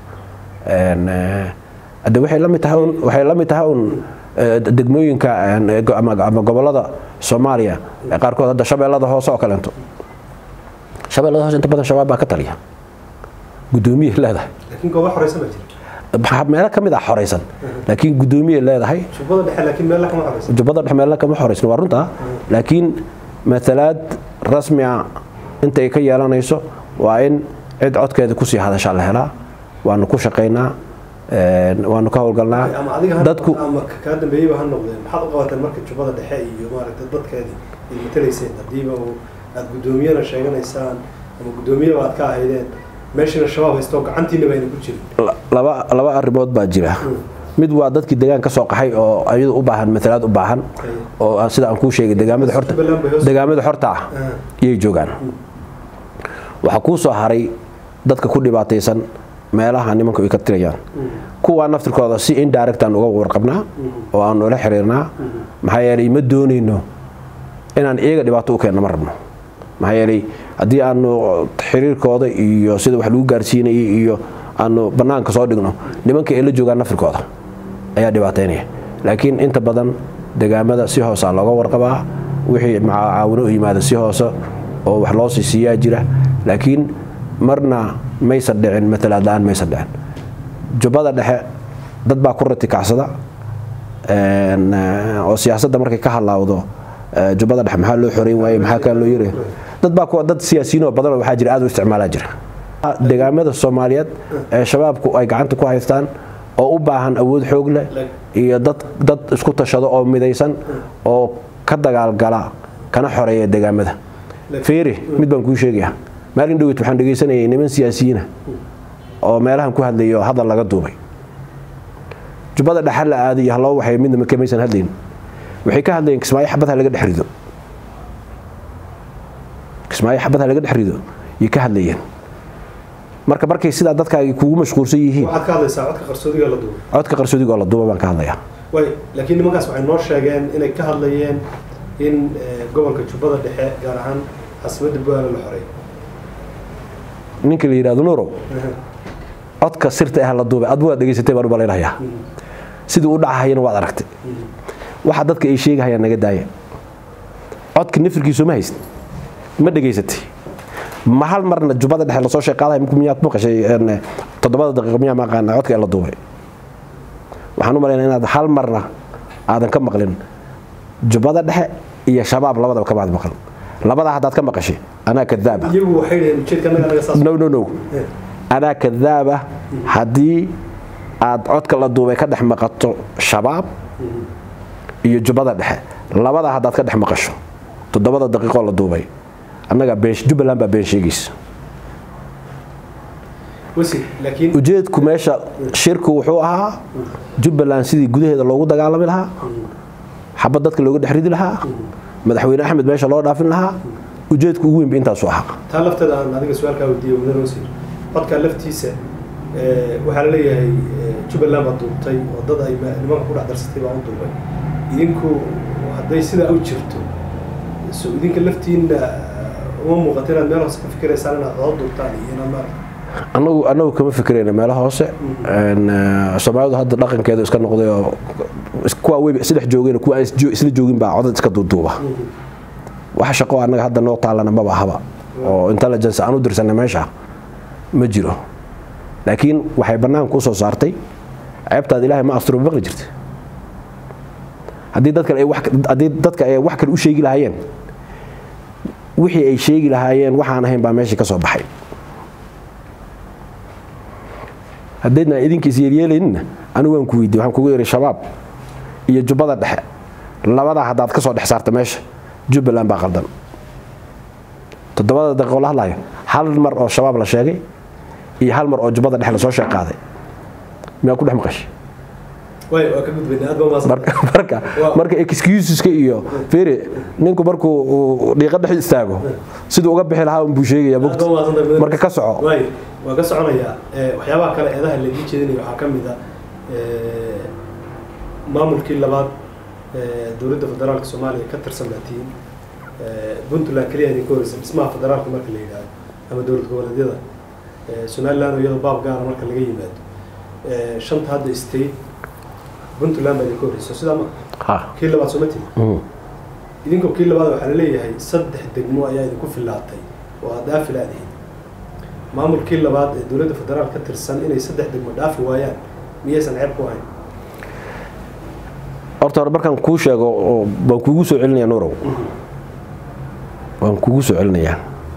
de waxay la mid tahay un waxay la mid tahay un degmooyinka ama gobolada soomaaliya qaarkood hadda shabeellada hoose oo kaleento shabeellada hoose inta badan shabaab baa ka taliya guddoomiye leedahay laakiin goobo xoreysan baa jira meelo ka mid ah xoreysan laakiin guddoomiye leedahay jubbada dhexe laakiin meel kama xoreysan jubbada dhexe meelo kama xoreysan waa runta laakiin matalaad rasmi ah inta ay ka yeelanayso waa in cid codkeeda kusii hadashaa la helaa waanu ku shaqaynaa waanu ka howlgalnaa ama adiga dadku ama kaa dambeeyeyba ha noqdeen maxaad u qabateen marka jubbada dhexe iyo maaragtay dadkeedii ay matalayseen haddiiba aada guddoomiyana sheeganaysaan ama guddoomiyaba aad ka ahaydeen meeshana shabaab haysto gacantiinaba ayna ku jirin laba laba arrimood baa jira mid waa dadkii degaan ka soo qaxay oo ayadu u baahan matalaad u baahan oo sida aan kuu sheegay degaamada xorta degaamada xorta ah iyay joogaan waxaa kuu soo haray dadka ku dhibaataysan meelaha nimanku ay ka tirayaan kuwaa naftirkooda si indirectaan uga warqabnaa oo aanu ula xiriirnaa maxaa yeelay ma doonayno inaan iyaga dhibaato u keenno ma rabno maxaa yeelay haddii aanu xiriirkooda iyo sida wax lagu gaarsiinayay iyo aanu bannaanka soo dhigno nimanka ay la joogaan naftirkooda ayaa dhibaateynaya laakiin inta badan degaamada si hoosaa looga warqabaa wixii macaawino u yimaada si hoose oo wax loo sii siiyaa jira laakiin marna maysan dhicin matalaad la-aan maysan dhicin jubbada dhexe dad baa ku ratikacsada oo siyaasadda markay ka halaawdo jubbada dhexe maxaa loo xoreyn waaye maxaa kaa loo yiri dad baa kuwa dad siyaasiyiin oo badan oo waxaa jira aad u isticmaalaa jira deegaamada soomaaliyeed ee shabaabku ay gacanta ku haystaan oo u baahan awood xoog leh iyo dad dad isku tashado oo midaysan oo ka dagaalgala kana xoreeya deegaamada fiiri mid baan kuu sheegaya maalin dhoweyt waxaan dhegaysanayay niman siyaasiyiina oo meelahan ku hadlayay oo hadal laga duubay jubbada dhexal la aaday iyo haloo waxay midna kamaysan hadlayn waxay ka hadlayeen kismaayo xabadha laga dhex rido kismaayo xabadha laga dhex rido yay ka hadlayeen marka markay sidaa dadkaagi kugu mashquulsan yihiin waxaad ka hadlaysaa codka qarsoodiga la duubay codka qarsoodiga oo la duuba baan ka hadlayaa way laakiin nimankaas waxay noo sheegeen inay ka hadlayeen in gobolka jubbada dhexe gaar ahaan caasimadda buaala la xoreey ninka la yidhahdo nuurow codka sirta ah la duubay adbu waad dhegaysatay baan u malaynayaa sidii u dhacahayana waad aragtay waxa dadka ay sheegahayaan naga daaya codka nafirkiisu ma hayst ma dhegaysatay ma hal marna jubbada dhexe lasoo sheeqaadahay miyaad maqashay toddobada daqiiqo miyaa maqaana codka ee la duubay waxaan u malaynaa inaad hal marna aadan ka maqlin jubbada dhexe iyo shabaab labadaba kamaad maqal labadaa haddaad ka maqashay anaa kadaaba iyagu waxay dhaheen ujeedka annaga naga saas no no no anaa kadaaba haddii aad codka la duubay ka dhex maqato shabaab iyo jubbada dhexe labadaa haddaad ka dhex maqasho toddobada daqiiqoo la duubay annaga jubbaland baa been sheegaysa wasi laakiin ujeedku meesha shirku wuxuu ahaa jubbaland sidii gudaheeda loogu dagaalami lahaa xabad dadka looga dhex ridi lahaa madaxweyne axmed meesha loo dhaafin lahaa ujeedku ugu weynba intaasu ahaa taa lafteeda aan adiga su-aalkaa weydiiyey mudane wasiir codkaa laftiisa waxaa la leeyahay jubbaland baa duubtay oo dad ay nimanka ku dhex darsatay baa u duubay idinku hadday sidaa u jirto so idinka laftiina uma muuqato inaad meel hoose ka fikiraysaan inaad cod duubtaan iyo inaad maarata anagu anagu kama fikirayna meelaha hoose soomaalidu hadda dhaqankeedu iska noqday oo kuwa weyba isdhex joogeen kuwa aan isla joogin baa codad iska duuduuba wax shaqo annaga hadda noo taalana maba ahaba oo intelligence aan u dirsanay meesha ma jiro laakiin waxay bannaanka u soo saartay ceebtaad ilaahay ma asturo maqli jirta haddii dadka ay wax haddii dadka ay wax kale u sheegi lahaayeen wixii ay sheegi lahaayeen waxaan ahayn baa meeshii ka soo baxay haddaydna idinkiis yeelyeelaynina anigu waan ku weydiye waxaan kugu yidhi shabaab iyo jubbada dhexe labadaa haddaad ka soo dhex saarta meesha jubbaland baa qaldan toddobada daqiiqo la hadlayo hal mar oo shabaab la sheegay iyo hal mar oo jubbada dhexe lasoo sheeqaaday miyaa ku dhex maqashay way waa ka gudbayna aad baa maasan marka marka marka excuseska iyo fiiri ninku markuu uu dhiiqa dhex istaago siduu uga bixi lahaa unbuu sheegaya aad baa maasan tahay marka ka soco way waa ka soconayaa waxyaabaha kale eedaha laidin jeedinaya waxaa ka mid a maamulkii labaad dowladda federaalka soomaaliya ka tirsan baatiin puntland keliya idinka horeysa dhismaha federaalka marka la yidhaahdo ama dowlad goboleedyada somaliland oo iyadoo baab gaara marka laga yimaado shanta hadda state puntland baa idinka horeysa sidaa ma ha kii labaad sooma timi idinkoo kii labaad waxaa laleeyahay saddex degmo ayaa idinku filaatay oo aad dhaafi laadihin maamulkii labaad ee dowladda federaal ka tirsan inay saddex degmo dhaafi waayaan miyaysan ceeb ku ahayn horta hore markaan kuu sheego oo baan kuugu soo celinaya nuurow waan kuugu soo celinayaa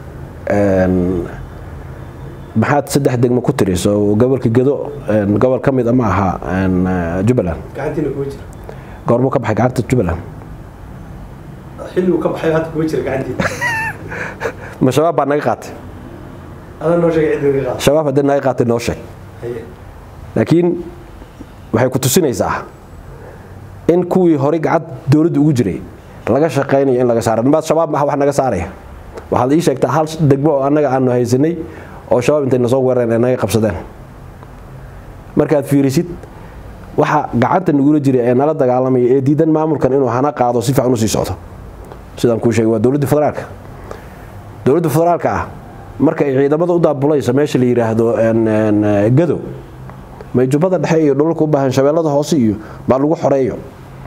maxaad saddex degmo ku tiriso gobolka gedo gobol ka mid a ma aha jubbaland gacantiina kuma jira goormuu ka baxay gacanta jubbaland xilli uu ka baxay hadda kuma jira gacantiina ma shabaab baa naga qaatay adaa noo sheegay ciddi naga qaada shabaab haddii naga qaatay noo sheeg haye laakiin waxay ku tusinaysaa in kuwii horey gacad dowladda ugu jiray laga shaqaynayo in laga saaro maad shabaab maha wax naga saaraya waxaad ii sheegtaa hal degmo oo annaga aanu haysanay oo shabaab intay nasoo weerareen ay naga qabsadeen markaad fiirisid waxa gacanta nagula jira ee nala dagaalamaya ee diidan maamulkan inuu hana qaado si fiican u sii socdo sidaan kuu sheegay waa dowladda federaalka dowladda federaalka ah marka ay ciidamada u daabulayso meesha la yidhaahdo gado may jubbada dhexe iyo dhulalka u baahan shabeellada hoose iyo baa lagu xoreeyo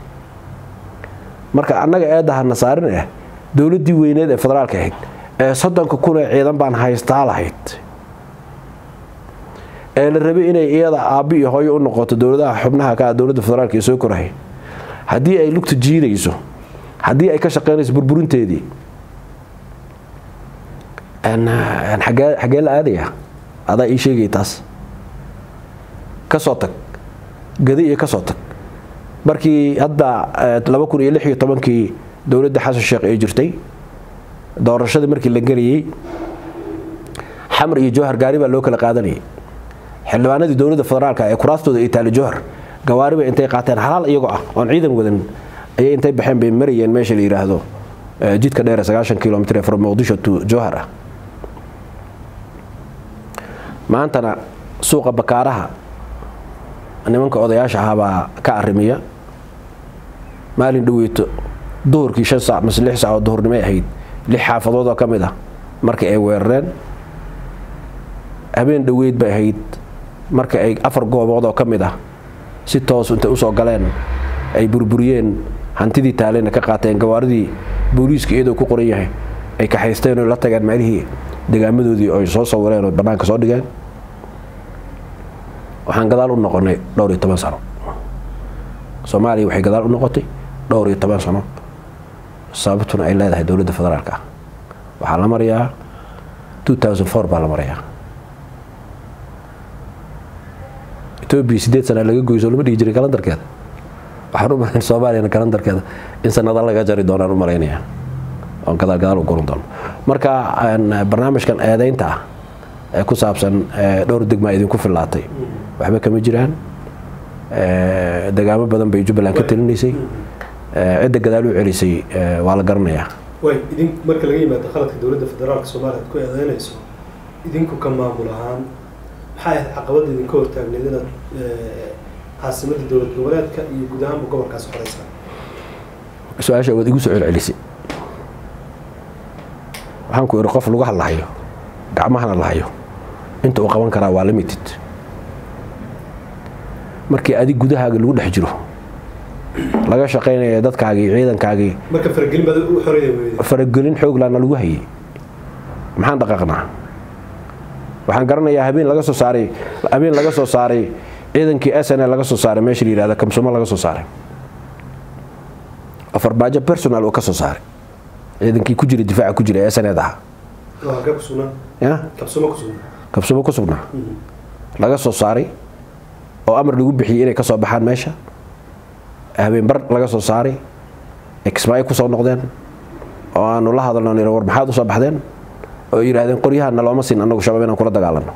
marka annaga eedahana saarin ah dowladdii weyneed ee federaalka ahayd ee soddonka kun ee ciidan baan haystaa lahayd ee la rabay inay iyada aabbi iyo hooyo u noqoto dowladaha xubnaha ka ah dowladda federaalka ee soo korahay haddii ay lugta jiidayso haddii ay ka shaqaynayso burburinteedii agee xaggee la aadaya adaa ii sheegaya taas ka soo tag gadi iyo ka soo tag markii hadda laba kun iyo lix iyo tobankii dowladda xasan sheekh ee jirtay doorashadii markii la gelayey xamar iyo jowhar gaari baa loo kala qaadanayay xildhibaanadii dowladda federaalka ee kuraastooda ay taali jowhar gawaariba intay qaateen halaal iyagoo ah oon ciidan wadan ayay intay baxeen bay marayeen meesha la yidhaahdo jidka dheer sagaashan kilomitr from muqdisho to jowhar ah maantana suuqa bakaaraha nimanka odayaasha ahaabaa ka arimiya maalin dhaweyto duhurkii shan saac mase lix saac oo duhurnimay ahayd lix xaafadood oo ka mid ah markii ay weerareen habeen dhoweyd bay ahayd marka ay afar goobood oo ka mid ah si toos intay usoo galeen ay burburiyeen hantidii taalena ka qaateen gawaaridii booliiska iyadoo ku qoran yahay ay kaxaysteen oo la tageen meelihii degaamadoodii ay soo sawireen oo bannaanka soo dhigeen waxaan gadaal u noqonay dhowr iyo toban sano soomaaliya waxay gadaal u noqotay dhowr iyo toban sano sababtuna ay leedahay dowladda federaalka ah waxaa la marayaa baa la marayaa etoobiya sideed sana laga goyso lama dhihi jiray kalandarkeeda waxaan u malayn soomaaliyana kalandarkeeda in sanada laga jari doonaan u malaynaya oon gadaal gadaal u guran doono marka barnaamijkan eedeynta ah ee ku saabsan dhowr degmaa idinku fillaatay waxba kama jiraan degaamo badan bay jubbaland ka talinaysay cidda gadaal u celisay waa la garanayaa way idin marka laga yimaado qaladka dowladda federaalka soomaaliya ad ku eedeynayso idinku ka maamul ahaan maxay ahayd caqabadda idinka hortaagneed inaad caasimadda dowlad goboleedka iyo guud ahaanba gobolkaas xoreysaan su-aasha waad igu soo celcelisay waxaan ku ihi qof lugaha lahayo gacmahana lahayo inta uu qaban karaa waa limited markii adig gudahaaga lagu dhex jiro laga shaqaynaya dadkaagii ciidankaagii marka faragelin baad u xoreeya weyday faragelin xooglaana lagu hayay maxaan dhaqaaqnaa waxaan garanayaa habeen laga soo saaray habeen laga soo saaray ciidankii s n laga soo saaray meesha la yihahda kamsumo laga soo saaray oo farbaajo personal uu ka soo saaray ciidankii ku jira difaaca ku jira s n aha waa ka kusugnaa ya kabsumo kusugnaa kabsumo ku sugnaa laga soo saaray oo amar lagu bixiyey inay ka soo baxaan meesha habeenbar laga soo saaray exmaayo kusoo noqdeen oo aanu la hadalno nir war maxaad usoo baxdeen oo yidhaahdeen qoryahana looma siin anagu shabaab inaan kula dagaalano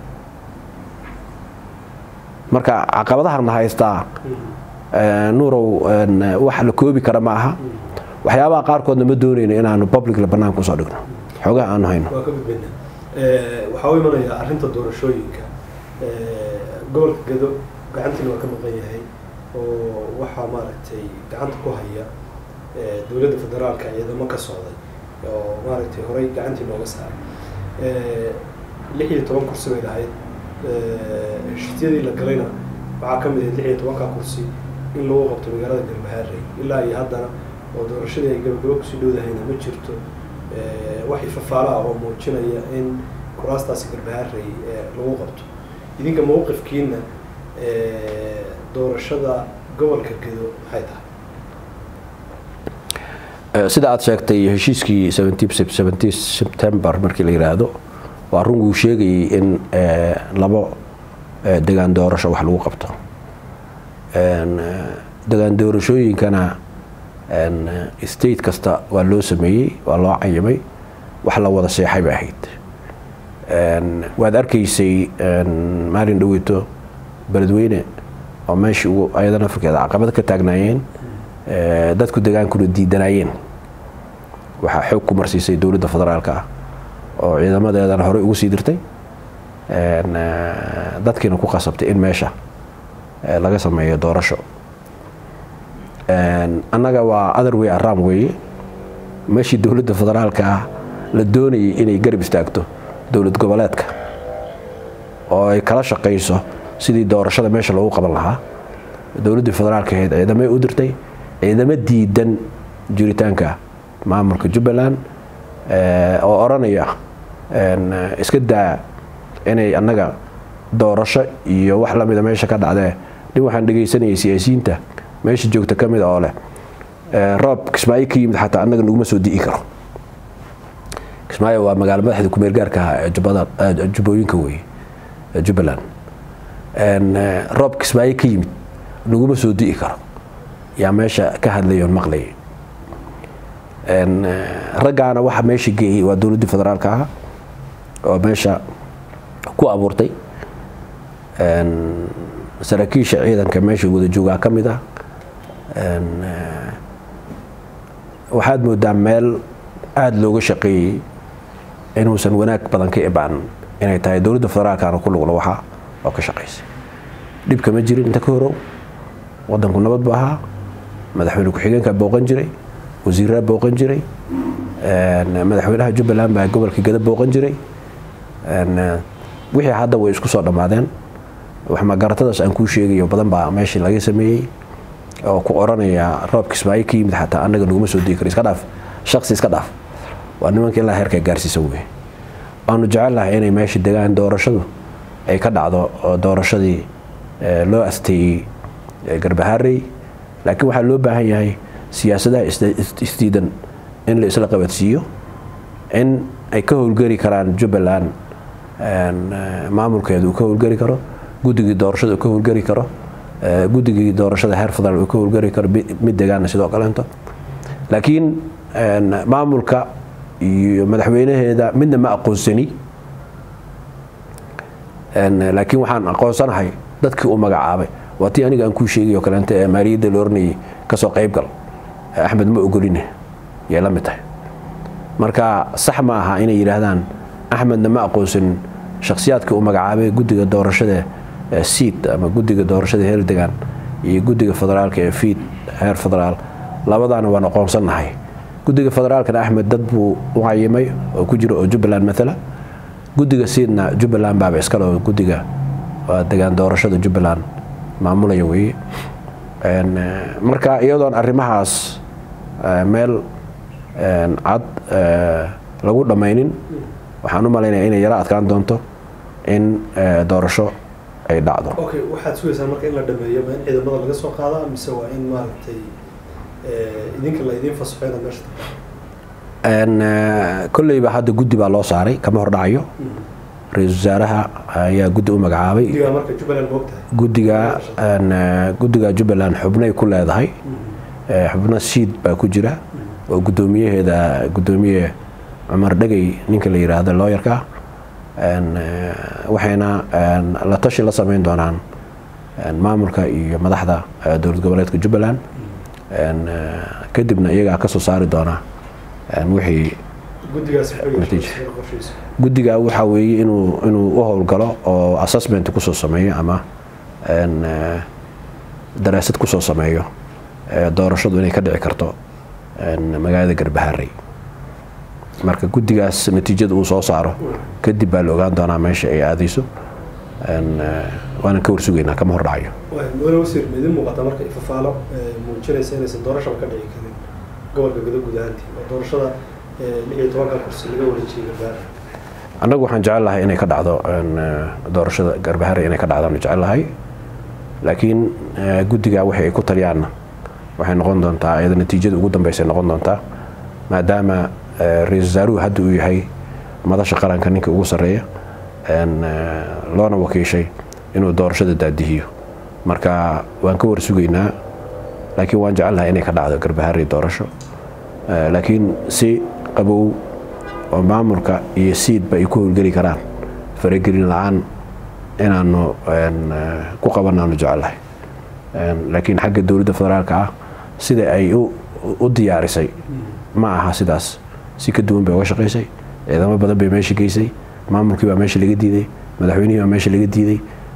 marka caqabadahana haystaa nuurow wax la koobi kara ma aha waxyaabaha qaarkoodna ma doonayno inaanu publicla banaanka usoo dhigno xoogaha aanu hayno waa ka gudbayna waxaa u imanayaa arrinta doorashooyinka gobolka gado gacantiina waa ka maqan yahay oo waxaa maaragtay gacanta ku haya dowladda federaalka ciidamo ka socday oo maaragtay horey gacantii nooga saaray lix iyo toban kursi bay lahayd heshiisyadii la galayna waxaa ka mid ahayd lix iyo tobanka kursi in lagu qabto magaalada galmahaarey ilaa iyo haddana oo doorashadii ay gabagabo kusii dhowdahayna ma jirto wax ifafaala ah oo muujinaya in kuraastaasi galmahaarey lagu qabto idinka mawqifkiina doorashada gobolka gedo maxay tahay sida aad sheegtay heshiiskii sebtembar markii la yidhaahdo waa run wuu sheegayay in labo degaan doorasho wax lagu qabto degaan doorashooyinkana state kasta waa loo sameeyey waa loo cayimay wax la wada seexay bay ahayd waad arkaysay maalin dhaweyto beledweyne oo meeshii ugu ayadan afrikeeda caqabad ka taagnaayeen dadku degaankuna diidanaayeen waxaa xoog ku marsiisay dowladda federaalka ah oo ciidamadeedana horey ugu sii dirtay dadkiina ku qasabtay in meesha laga sameeyo doorasho annaga waa other way aram weeye meeshii dowladda federaalka ah la doonayay inay garab istaagto dowlad goboleedka oo ay kala shaqayso sidii doorashada meesha loogu qaban lahaa dowladdii federaalka ahayd ciidamay u dirtay ciidamo diidan jiritaanka maamulka jubbaland oo odhanaya iska daa inay annaga doorasho iyo wax lamida meesha ka dhacdee nin waxaan dhegaysanayay siyaasiyiinta meesha joogta ka mid oo leh roob kismaayo ka yimid xataa annaga naguma soo di'i karo kismaayo waa magaalo madaxda kumeel gaarka ah ee jubbada jubbooyinka weeye ee jubbaland roob kismaayo ka yimid naguma soo di'i karo yaa meesha ka hadlay oon maqlayay raggaana waxa meesha geeyey waa dowladdii federaalka ah oo meesha ku abuurtay saraakiisha ciidanka meesha wada joogaa ka mid ah waxaad moodaa meel aada looga shaqeeyey inuusan wanaag badan ka ibaan inay tahay dowladda federaalkana ku lugla waxa oo ka shaqaysay dhibka ma jirin inta ka horow wadanku nabad bu ahaa madaxweyne ku-xigeenka booqan jiray wasiiraa booqan jiray madaxweynaha jubbaland baa gobolka gada booqan jiray wixii hadda way isku soo dhammaadeen waxmagaratadaas aan kuu sheegayo badan baa meeshii laga sameeyey oo ku oranaya roob kismaayo ka yimid xataa annaga naguma soo dii karo iska dhaaf shaqsi iska dhaaf waa nimanka ilaa heerka gaarsiisan wey waanu jecelnahay inay meesha degaan doorashadu ay ka dhacdo oo doorashadii loo asteeyey garbaharey laakiin waxaa loo baahan yahay siyaasadaha isdiidan in la isla qabadsiiyo in ay ka howlgeli karaan jubbaland maamulkeedu uu ka howlgeli karo guddigii doorashada uu ka howlgeli karo guddigii doorashada heer federaal uu ka howlgeli karo mid degaana sidoo kaleento laakiin maamulka iyo madaxweynaheeda midna ma aqoonsani laakiin waxaan aqoonsanahay dadkii uu magacaabay waa tii aniga aan kuu sheegay oo kaleento ee maaliyadda la oranayay kasoo qaybgal axmed ma ogoline yay la mid tahay marka sax ma aha inay yidhaahdaan axmedna ma aqoonsanin shakhsiyaadkii uu magacaabay guddiga doorashada siid ama guddiga doorashada heer degaan iyo guddiga federaalka ee fiid heer federaal labadaana waan aqoonsannahay guddiga federaalkana axmed dad buu u cayimay oo ku jiro oo jubbaland maala guddiga siidna jubbaland baaba iskale oo guddiga degaan doorashada jubbaland maamulaya weeye marka iyadoon arrimahaas meel cad lagu dhammaynin waxaan u malaynaya inay yaro adkaan doonto in doorasho ay dhacdo okay waxaad sugaysaa marka in la dhameeyo ma in ciidamada laga soo qaadaa mise waa in maaragtay idinka la idiin fasaxo inaad meesha kolleyba hadda guddi baa loo saaray kama hordhacayo ra-iisul wasaaraha ayaa guddi u magacaabay guddiga marka jubbaland ma ogtahay guddiga guddiga jubbaland xubnay ku leedahay xubno siid baa ku jira oo guddoomiyaheeda guddoomiye cumar dhegey ninka la yidhaahdo looyarka waxayna la tashi la sameyn doonaan maamulka iyo madaxda dowlad goboleedka jubbaland kadibna iyagaa ka soo saari doona wixii guddiga waxaa weeye inuu inuu u howlgalo oo assessment kusoo sameeyo ama daraasad kusoo sameeyo doorashadu inay ka dhici karto magaalada garbaharey marka guddigaas natiijada uu soo saaro kadib baa la ogaan doonaa meesha ay aadayso waanan ka warsugaynaa kama hordhacayo mudane wasiir ma idin muuqataa marka ifafaalo muujinaysa inaysan doorashaba ka dhici karin gobolka guda guud ahaantii oo doorashada lix iyo tobanka kursi laga wareejiyay garbaharey annagu waxaan jecel lahay inay ka dhacdo doorashada garbaharey inay ka dhacdaan jecel lahay laakiin guddiga wixii ay ku taliyaanna waxay noqon doontaa iyada natiijada ugu dambeysay noqon doontaa maadaama ra-isul wasaaruhu hadda uu yahay madasha qaranka ninka ugu sarreeya loona wakiishay inuu doorashada daadihiyo marka waan ka warsugaynaa laakiin waan jecel lahay inay ka dhacdo garbaharey doorasho laakiin si qabow oo maamulka iyo siidba ay ku howlgeli karaan faragelin la-aan inaanu ku qabanaanu jecellahay laakiin xagga dowladda federaalka ah sida ay u diyaarisay ma aha sidaas si ka duwan bay uga shaqaysay ciidamo badan bay meesha geysay maamulkii baa meesha laga diiday madaxweynihii baa meesha laga diiday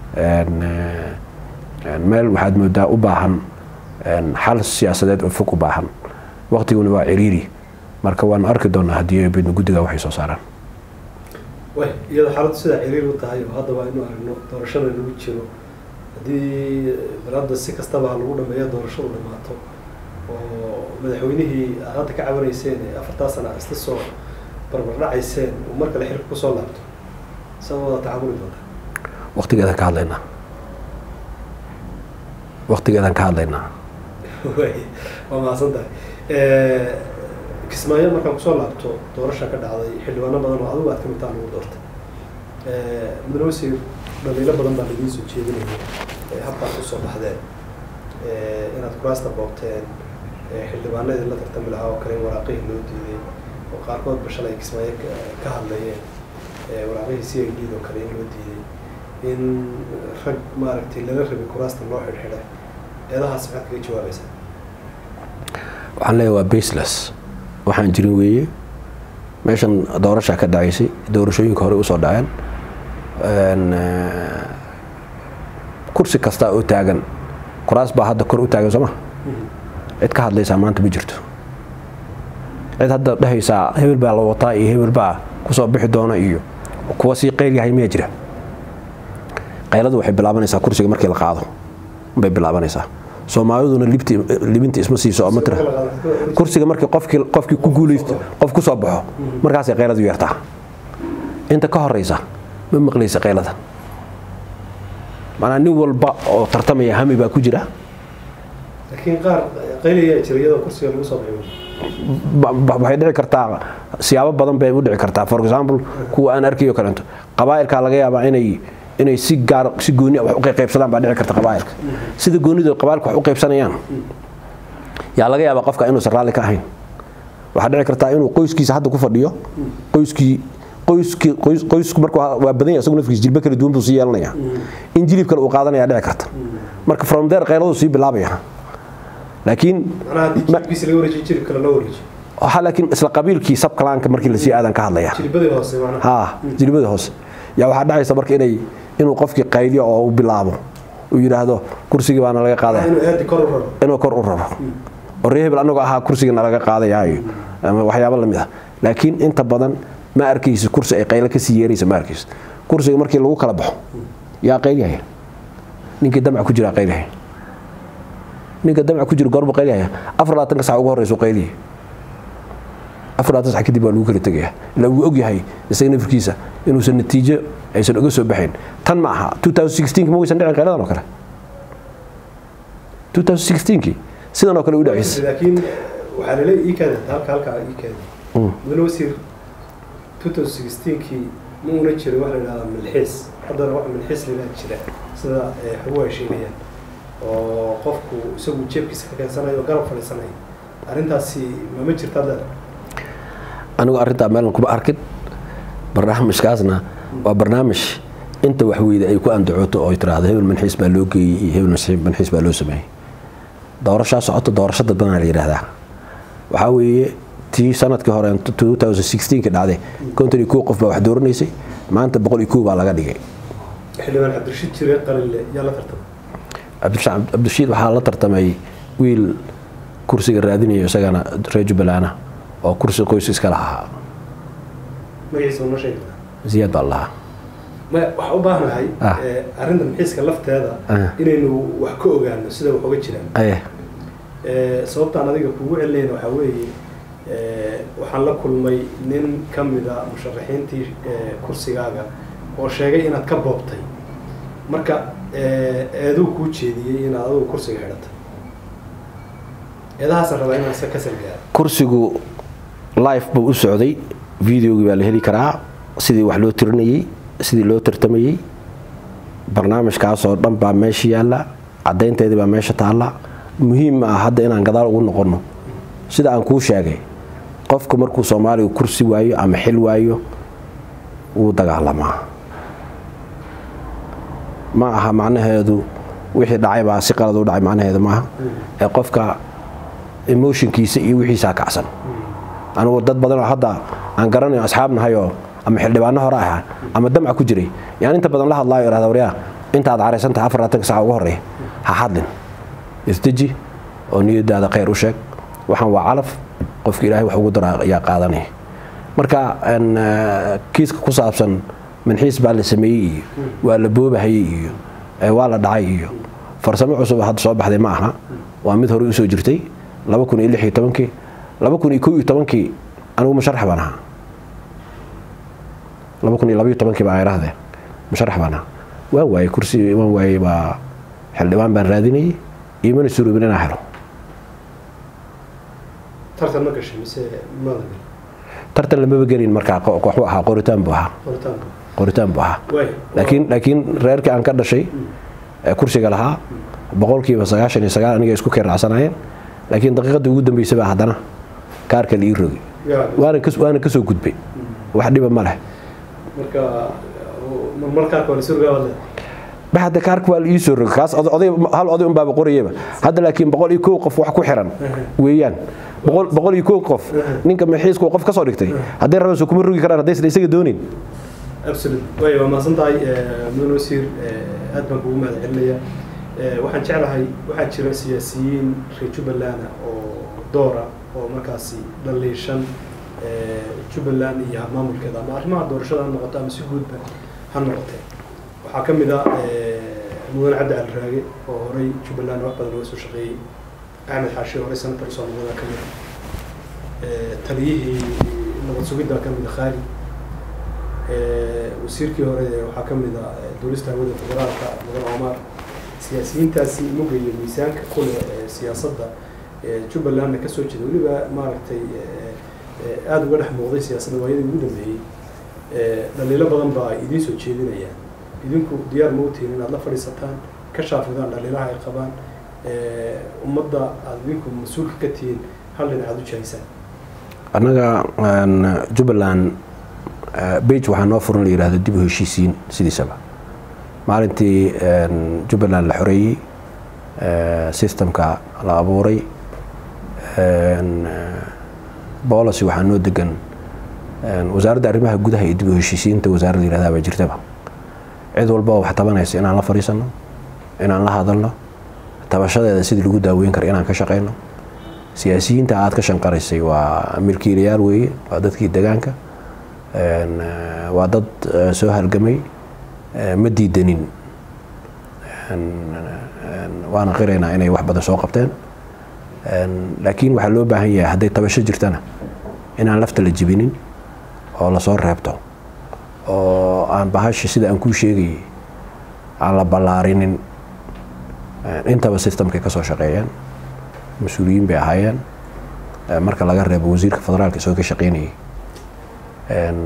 meel waxaad moodaa u baahan xal siyaasadeed oo fog u baahan waqtiguna waa ciriiri marka waanu arki doonaa haddii bidno guddiga waxay soo saaraan way iyadoo xaaladdu sidaa ciriir u tahay oo haddaba aynu aragno doorashada lagu jiro haddii balada si kastaba ha lagu dhameeya doorashadu dhamaato oo madaxweynihii aad hadda ka cabanayseen ee afartaa sana isla soo barbardhacayseen uu mar kale xilka kusoo laabto sama wada tacamuli doontaa waqtigeedaan ka hadlaynaa waqtigeedaan ka hadlaynaa way waa mahadsan tahay kismaayo markaan kusoo laabto doorasha ka dhacday xildhibaano badan oo adigu aad ka mid taha lagu doortay mudane wasiir dhaliilo badan baa lagiin soo jeedinaya habkaad usoo baxdeen inaad kuraasta boobteen xildhibaanadii la tartami lahaa oo kale in waraaqihii loo diiday oo qaarkoodba shalay kismaayo ka hadlayeen waraaqihii c i d oo kale in loo diiday in rag maaragtay lala rabay kuraasta loo xidhxidhay eedahaas maxaad kaga jawaabaysaa waxaan leeyahay waa baseless waxaan jirin weeye meeshan doorashaa ka dhacaysay doorashooyinka hore usoo dhaceen kursi kasta oo taagan kuraas baa hadda kor u taagan sooma cid ka hadlaysaa maanta ma jirto cid hadda dhehaysaa hebel baa la wataa iyo hebel baa kusoo bixi doona iyo kuwa sii qeyl yahay miyaa jira qayladu waxay bilaabanaysaa kursiga markii la qaado bay bilaabanaysaa soomaaliduna libinta isma siiso matr kursiga markii qofkii qofkii ku guulaysto qof ku soo baxo markaasay qayladu yeertaa inta ka horeysa ma maqlaysa qaylada maanaa nin walba oo tartamaya hami baa ku jira laakiin qaar qaylayaa jira iyadoo kursiga lagu soo baxay waxay dhici kartaa siyaabo badan bay u dhici kartaa for example kuwa aan arkayo kaleeto qabaa'ilkaa laga yaabaa inay inay si gaar si gooni wax u qaybsadaan baa dhici karta qabaa'ilka sida goonidu qabaa'ilka wax u qaybsanayaan yaa laga yaabaa qofka inuusan raalli ka ahayn waxaa dhici kartaa inuu qoyskiisa hadda ku fadhiyo qoyskii qoyskii qoysku marka waa badan yahay isagu nafkiisa jilba kala duwan buu sii yeelanaya in jilib kale uu qaadanaya dhici karta marka from there qayladu sii bilaabaya laakiin macnaha haddii jilibkiisa laga wareejiyo jilib kale loo wareejiyo waxaa laakiin isla qabiilkii sabkalaanka markii lasii aadan ka hadlaya jilibadii hoose macnaha ha jilibada hoose yaa waxaa dhacaysa marka inay inuu qofkii qayliyo oo uu bilaabo uu yidhaahdo kursigii baana laga qaadaya inuu aadi kor u raro inuu kor u raro oo ree hebel anagoo ahaa kursigana laga qaadayaayo ama waxyaabo lamid ah laakiin inta badan ma arkaysa kursi ay qaylo kasii yeeraysa ma arkaysa kursiga markii lagu kala baxo yaa qaylyahay ninkii damca ku jira qaylyahay ninka damca ku jira goorbu qaylyahay afar labaatanka sac ugu horeysu qaylyahay afar labaatan sac kadib waa lagu kala tegaya ilaa wuu ogyahay isaga nafirkiisa inuusan natiijo aysan uga soo baxayn tan ma aha 2016 ma waysan dhicin qayladan oo kale 2016kii sidan oo kale u dhacaysa laakiin waxaa lale ii kaada halka halkaa ii kaada mudane wasiir 2016kii ma una jiray waxa la yidhahdaa milxiis haddana wax milxiis la jira sida xogu ay sheegayaan oo qofku isagu jeebkiisa ka keensanayo oo garab fadhiisanayo arrintaasi mama jirta hadda anigu arrintaa meelan kuma arkin barnaamijkaasna waa barnaamij inta waxweyda ay ku andacooto oo tiraahdo hebel manxiis baa loo geeyey iyo hebel manxiis baa loo sameeyey doorashaa socoto doorasho dadbanaa la yidhaahdaa waxaa weeye tii sanadkii hore 2016 dhacday konton iyo kow qof baa wax dooranaysay maanta boqol iyo kow baa laga dhigay xildhibaan cabdirashiid jire qalile yaa la tartamay cabdirashiid waxaa la tartamay wiil kursiga raadinayo isagana reer jubbaland oo kursi qoys iskala ahaa magaciisa noo sheegi ziyaad baa lahaa maya waxaa u baahnahay arrinta maxiiska lafteeda inaynu wax ka ogaano sida wax uga jiraan aye sababtaan adiga kugu celinayna waxaa weeye waxaan la kulmay nin ka mida musharaxiintii kursigaaga oo sheegay inaad ka boobtay marka eeduu kuu jeediyey inaad adigu kursiga xidhatay eedahaasaan rabaa inaan ka salgaaro kursigu life buu u socday videogii baa la heli karaa sidii wax loo tirinayey sidii loo tartamayey barnaamijkaasoo dhan baa meesha yaalla caddaynteedii baa meesha taalla muhiim ma ah hadda inaan gadaal ugu noqonno sida aan kuu sheegay qofku markuu soomaaliga kursi waayo ama xil waayo wuu dagaalamaa ma aha macnaheedu wixii dhacay baa si qalad u dhacay macnaheedu maaha ee qofka emotionkiisa iyo wixiisaa kacsan anugu dad badan oo hadda aan garanayo asxaab nahayoo ama xildhibaano hore ahaa ama damca ku jiray yaan inta badan la hadlaayo irahda waryaa intaad caraysantahay afar laatanka saca ugu horreeya ha hadlin isdeji oo niyadaada khayr u sheeg waxaan waa calaf qofka ilaahay wax ugu dara ayaa qaadanaya marka kiiska ku saabsan manxiis baa la sameeyey iyo waa la boobahayey iyo waa la dhacay iyo farsamo cusub hadda soo baxday ma aha waa mid hore usoo jirtay laba kun iyo lix iyo tobankii laba kun iyo kow iyo tobankii anigu musharax baan ahaa laba kun iyo labaiyo tobankii baan irahdee musharax baan ahaa waan waayey kursi waan waayey baa xildhibaan baan raadinayay iyo mana suroobin inaan helo tartan ma gashay mise maadan gelin tartan lamaba gelin markaa qo- waxuu ahaa qoritaan buu ahaa qoritaanka qoritaan buu ahaa waay laakiin laakiin reerkii aan ka dhashay ee kursiga lahaa boqolkiiba sagaashan iyo sagaal aniga isku keeracsanayeen laakiin daqiiqadii ugu dambeysay baa haddana kaarka la ii rogay yaa waana kas- waana kasoo gudbay wax dhiba ma leh marka marmarkaarka waa lasoo rogaa wadle ba hadda kaarka waa la ii soo rogay kaas oday oday- hal oday unbaaba qorayaba hadda laakiin boqol iyo kow qof wax ku xiran weeyaan boqol boqol iyo kow qof ninka maxiisku qof kasoo dhigtay hadday rabaan soo kuma rogi karaan haddaysan isaga doonin absolute way waa mahadsan tahay mudan wasiir eh, aad baan kugu mahad celinaya Eh, waxaan jeclahay waxaa jira siyaasiyiin reer jubbaland ah oo doora oo markaasi dhaliishan eh, jubbaland iyo maamulkeeda ama arrimaha doorashada ha noqoto ama si guudba ha noqotee waxaa ka mid ah eh, mudan cabdi cali raage oo horey jubbaland wax badan uga soo shaqeeyey axmed xaashi horey senator soomaalida ka mid ah Eh, taliyihii nabad sugidda ka mid ah khaali Eh, wasiirkii hore ee waxaa ka mid ah eh, duulista hawada federaalka mudan omar siyaasiyiintaasi muga iyo miisaanka kule ee siyaasadda ee jubbalandna kasoo jeeda weliba maaragtay eh, eh, aada uga dhex muuqday siyaasadda waayadii ugu dambeeyey Eh, dhaliilo badan baa ay idiin soo jeedinayaan idinku diyaar ma utihin inaad la fadhiisataan ka shaafidaan dhaliilaha ay qabaan Eh, ummadda aada idinku mas-uulka ka tihiin hal dhinac aad u jahaysaan annaga een, jubbaland eh, bage waxaa noo furan la yidhahdo dib u heshiisiin sidiisaba maalintii een, jubbaland la xoreeyey eh, systemka la abuuray een, eh, policy waxaa noo degan een, wasaaradda arrimaha gudaha iyo dib u heshiisiinta wasaaradda la yidhahdaa baa jirtaba cid walba oo wax tabanaysa inaan la fadhiisano inaan la hadalno tabashadeeda sidii lagu daaweyn kara inaan ka shaqeyno siyaasiyiinta aad ka shanqaraysay waa milkiilayaal weeye waa dadkii degaanka een, eh, waa dad eh, soo halgamay eh, ma diidanin Een, een, waana qiraynaa inay wax badan soo qabteen Een, laakiin waxaa loo baahan yahay hadday tabasho jirtana inaan lafta la jibinin oo lasoo reebto oo aan bahashi sida aan kuu sheegayay aan la ballaarinin Een, intaba systemkay ka soo shaqeeyeen mas-uuliyiin bay ahaayeen Eh, marka laga reebo wasiirka federaalka isagoo ka shaqeynayay Een,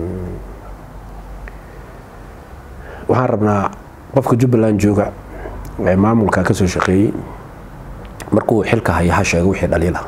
waxaan rabnaa qofka jubbaland jooga ee maamulka ka soo shaqeeyey markuu xilka hayo ha sheego wixii dhaliila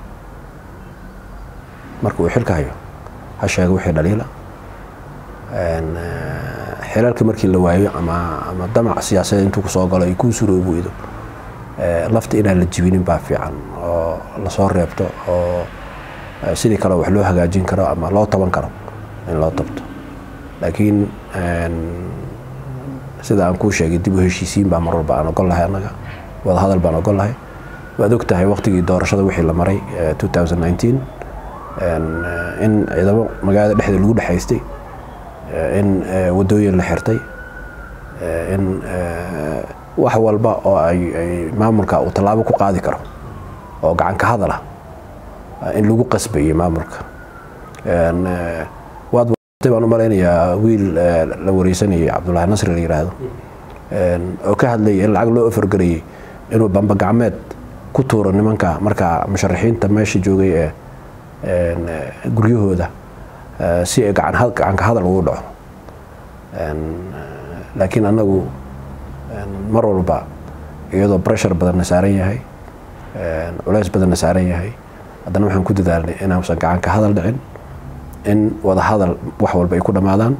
markuu xilka hayo ha sheego wixii dhaliila Een, eh, xilalka markii la waayo ama ama damac siyaasadeed intuu kusoo galo ay kuu suroobi weydo eh, lafta inaan la jibinin baa fiican oo lasoo reebto oo eh, sidii kale wax loo hagaajin karo ama loo taban karo in loo tabto laakiin een, sida aan kuu sheegay dib u heshiisiin baa mar walba aan ogol lahay annaga wada hadal baan ogol lahay waad og tahay waqtigii doorashada wixii la maray eh, 2019 een, eh, in ciidamo magaalada dhexdeeda lagu dhexaystay eh, in eh, wadooyin la xirtay eh, in eh, wax walba oo ay ay maamulka uu tallaabo ku qaadi karo oo gacan ka hadal ah eh, in lagu qasbayay maamulka Een, eh, waad watay baan u malaynayaa wiil eh, la wareysanayay cabdullaahi nasri la yidhaahdo Een, oo ka hadlayay in lacag loo ofargarayay inuu bamba gacmeed ku tuuro nimanka marka musharaxiinta meesha joogay ee een, eh, guryahooda eh, si ay gacan had- gacanka hadal ugu dhaco Een, eh, laakiin annagu een, mar walba iyadoo pressure badanna saaran yahay een, culays badanna saaran yahay haddana waxaan ku dadaalnay inaasan gacanka hadal dhicin in wada hadal wax walba ay ku dhammaadaan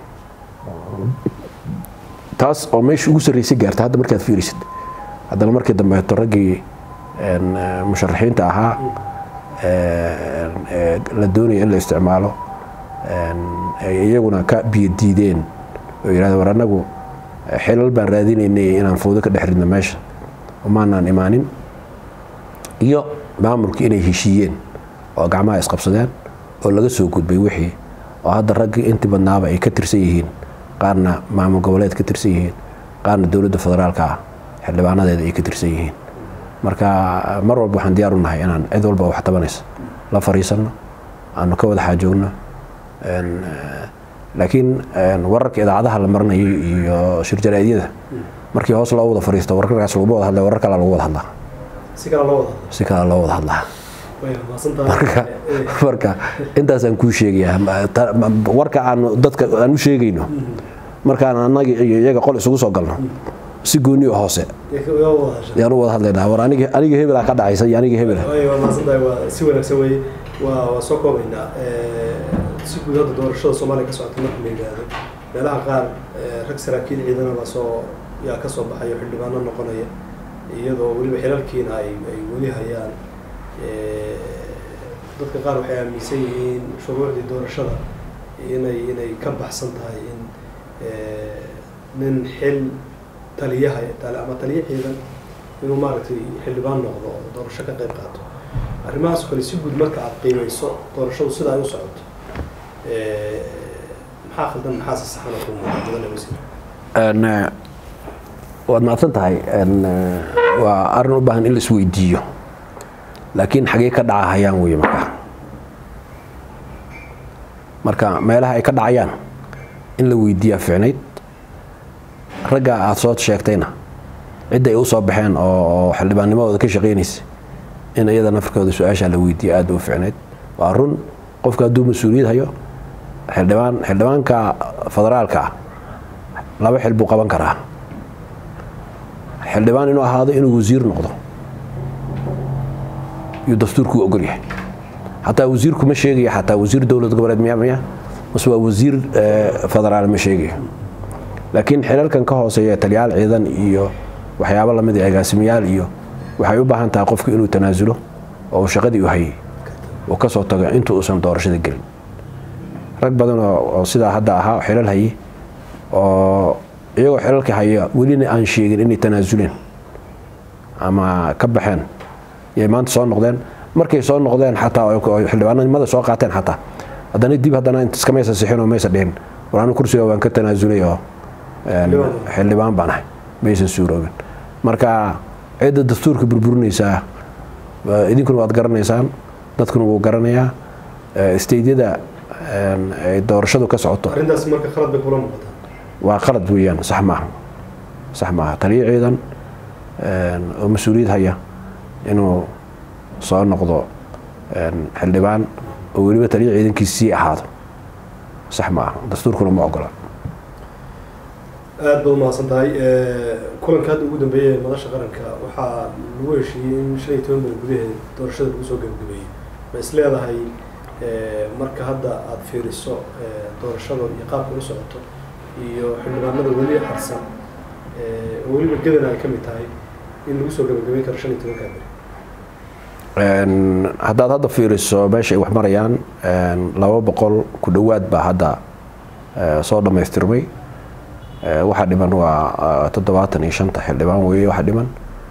taas oo meesha ugu sarreysay gaarta hadda markaad fiirisid haddana markii dambeeto raggii een, eh, musharaxiinta ahaa een, ee la doonaya in la isticmaalo een, ay iyaguna ka biyo diideen oo yidhahda war annagu eh, xilal baan raadinaynay inaan fowdo ka dhex ridno meesha umaanaan imaanin iyo maamulka inay heshiiyeen oo gacmaha isqabsadeen oo laga soo gudbay wixii oo hadda raggii intii badnaaba ay ka tirsan yihiin qaarna maamul goboleed ka tirsan yihiin qaarna dowladda federaalka ah xildhibaanadeeda ay ka tirsan yihiin marka mar walba waxaan diyaar u nahay inaan cid walba wax tabanaysa la fariisanno aanu ka wada xaajoogno Een, eh, laakiin een, wararka idaacadaha la marinayo iyo shirjaraadyada markii hoos loo wada fariisto wararkaas laguma wada hadlay warar kale lagu wada hadlaa si kale loo wada hadlo si kale loo wada hadlaa marka intaasaan kuu sheegayaa warka aan dadka aan u sheegayno markaan annaga iyo iyaga qol isugu soo galno si gooni oo hoose yaan u wada hadlaynaa war aniga aniga hebelaa ka dhacaysa iyo aniga hebela waa mahadsantahay waa si wanaagsan weye waa waa soo koobaynaa si guud hadda doorashada soomaaliya ka socota marka la yidhaahdo meelaha qaar rag saraakiil ciidana baa soo yaa ka soo baxayo xildhibaano noqonaya iyadoo weliba xilalkiina ay ay weli hayaan dadka qaar waxay aaminsan yihiin shuruucdii doorashada inay inay ka baxsan tahay in nin xil taliyaha ama taliya ciidan inuu maaragtay xildhibaan noqdo oo doorasho ka qayb qaato arrimahaas kale si guud marka aada qiimeyso doorashadu sida ay u socoto maxaa khaldan maxaase saxana ku muuqda mudane wasiir waad mahadsan tahay waa arrin u baahan in la isweydiiyo laakiin xagee ka dhacahayaan wey marka marka meelaha ay ka dhacayaan in la weydiiyaa ficnayd ragga aada soo sheegtayna cidda ay u soo baxeen oo xildhibaannimadooda ka shaqaynaysa in iyada nafarkooda su-aashaa la weydiiya aada u ficnayd waa run qofka hadduu mas-uuliyad hayo xildhibaan xildhibaanka federaalka ah laba xil buu qaban karaa xildhibaan inuu ahaado inuu wasiir noqdo yuu dastuurkuu ogol yahay xataa wasiirku ma sheegaya xataa wasiir dowlad goboleed miya miya mase waa wasiir federaal ma sheegayo laakiin xilalkan ka hooseeya taliyaal ciidan iyo waxyaabo lamid a agaasimayaal iyo waxay u baahan tahay qofku inuu tanaasulo oo shaqadii u hayay uu ka soo tago inta uusan doorashada gelin rag badan oo sidaa hadda ahaa xilal hayay oo iyagoo xilalka haya welina aan sheegin inay tanaasuleen ama ka baxeen yay maanta soo noqdeen markay soo noqdeen xataa xildhibaanimada soo qaateen xataa haddana dib haddana iskamaysa sixin oo maysa dhihin war anu kursiga waan ka tanaasulay oo xildhibaan baan ahay maysan suuroobin marka cidda dastuurka burburinaysaa idinkuna waad garanaysaan dadkuna wuu garanayaa steydyada ay doorashadu ka socoto arrintaas marka khalad bay kula muuqataa waa qalad weeyaan sax maaha sax maaha taliyo ciidan oo mas-uuliyad haya inuu soo noqdo xildhibaan oo weliba taliyo ciidankiis sii ahaado sax maaha dastuurkuna ma ogola aada baad umahadsan tahay kulanka hadda ugu dambeeyay madasha qaranka waxaa lagu heshiiyey in shan iyo toban bal gudaheed doorashada lagu soo gabagabeeyey ma is leedahay marka hadda aada fiiriso doorashada iyo qaabka u socoto iyo xildhibaanada weli harsan oo weliba gadan ay ka mid tahay in lagu soo gabagabeyn karo shan iyo tobankaa beri haddaad hadda fiiriso meesha ay wax marayaan laba boqol ku dhowaad baa hadda soo dhammaystirmay waxaa dhiman waa toddobaatan iyo shanta xildhibaan weeye waxa dhiman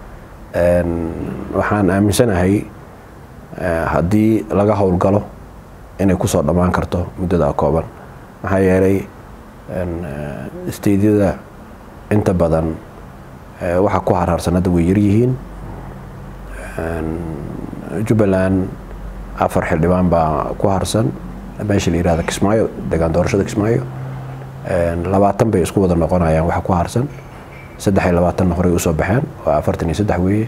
waxaan aaminsanahay haddii laga howlgalo inay kusoo dhammaan karto muddada kooban maxaa yeelay steydyada inta badan waxa ku haraarsan hadda way yaryihiin jubbaland afar xildhibaan baa ku harsan meesha la yihahda kismaayo degaan doorashada kismaayo labaatan bay isku wada noqonayaan waxa ku harsan saddex iyo labaatanna horey usoo baxeen waa afartan iyo saddex weeye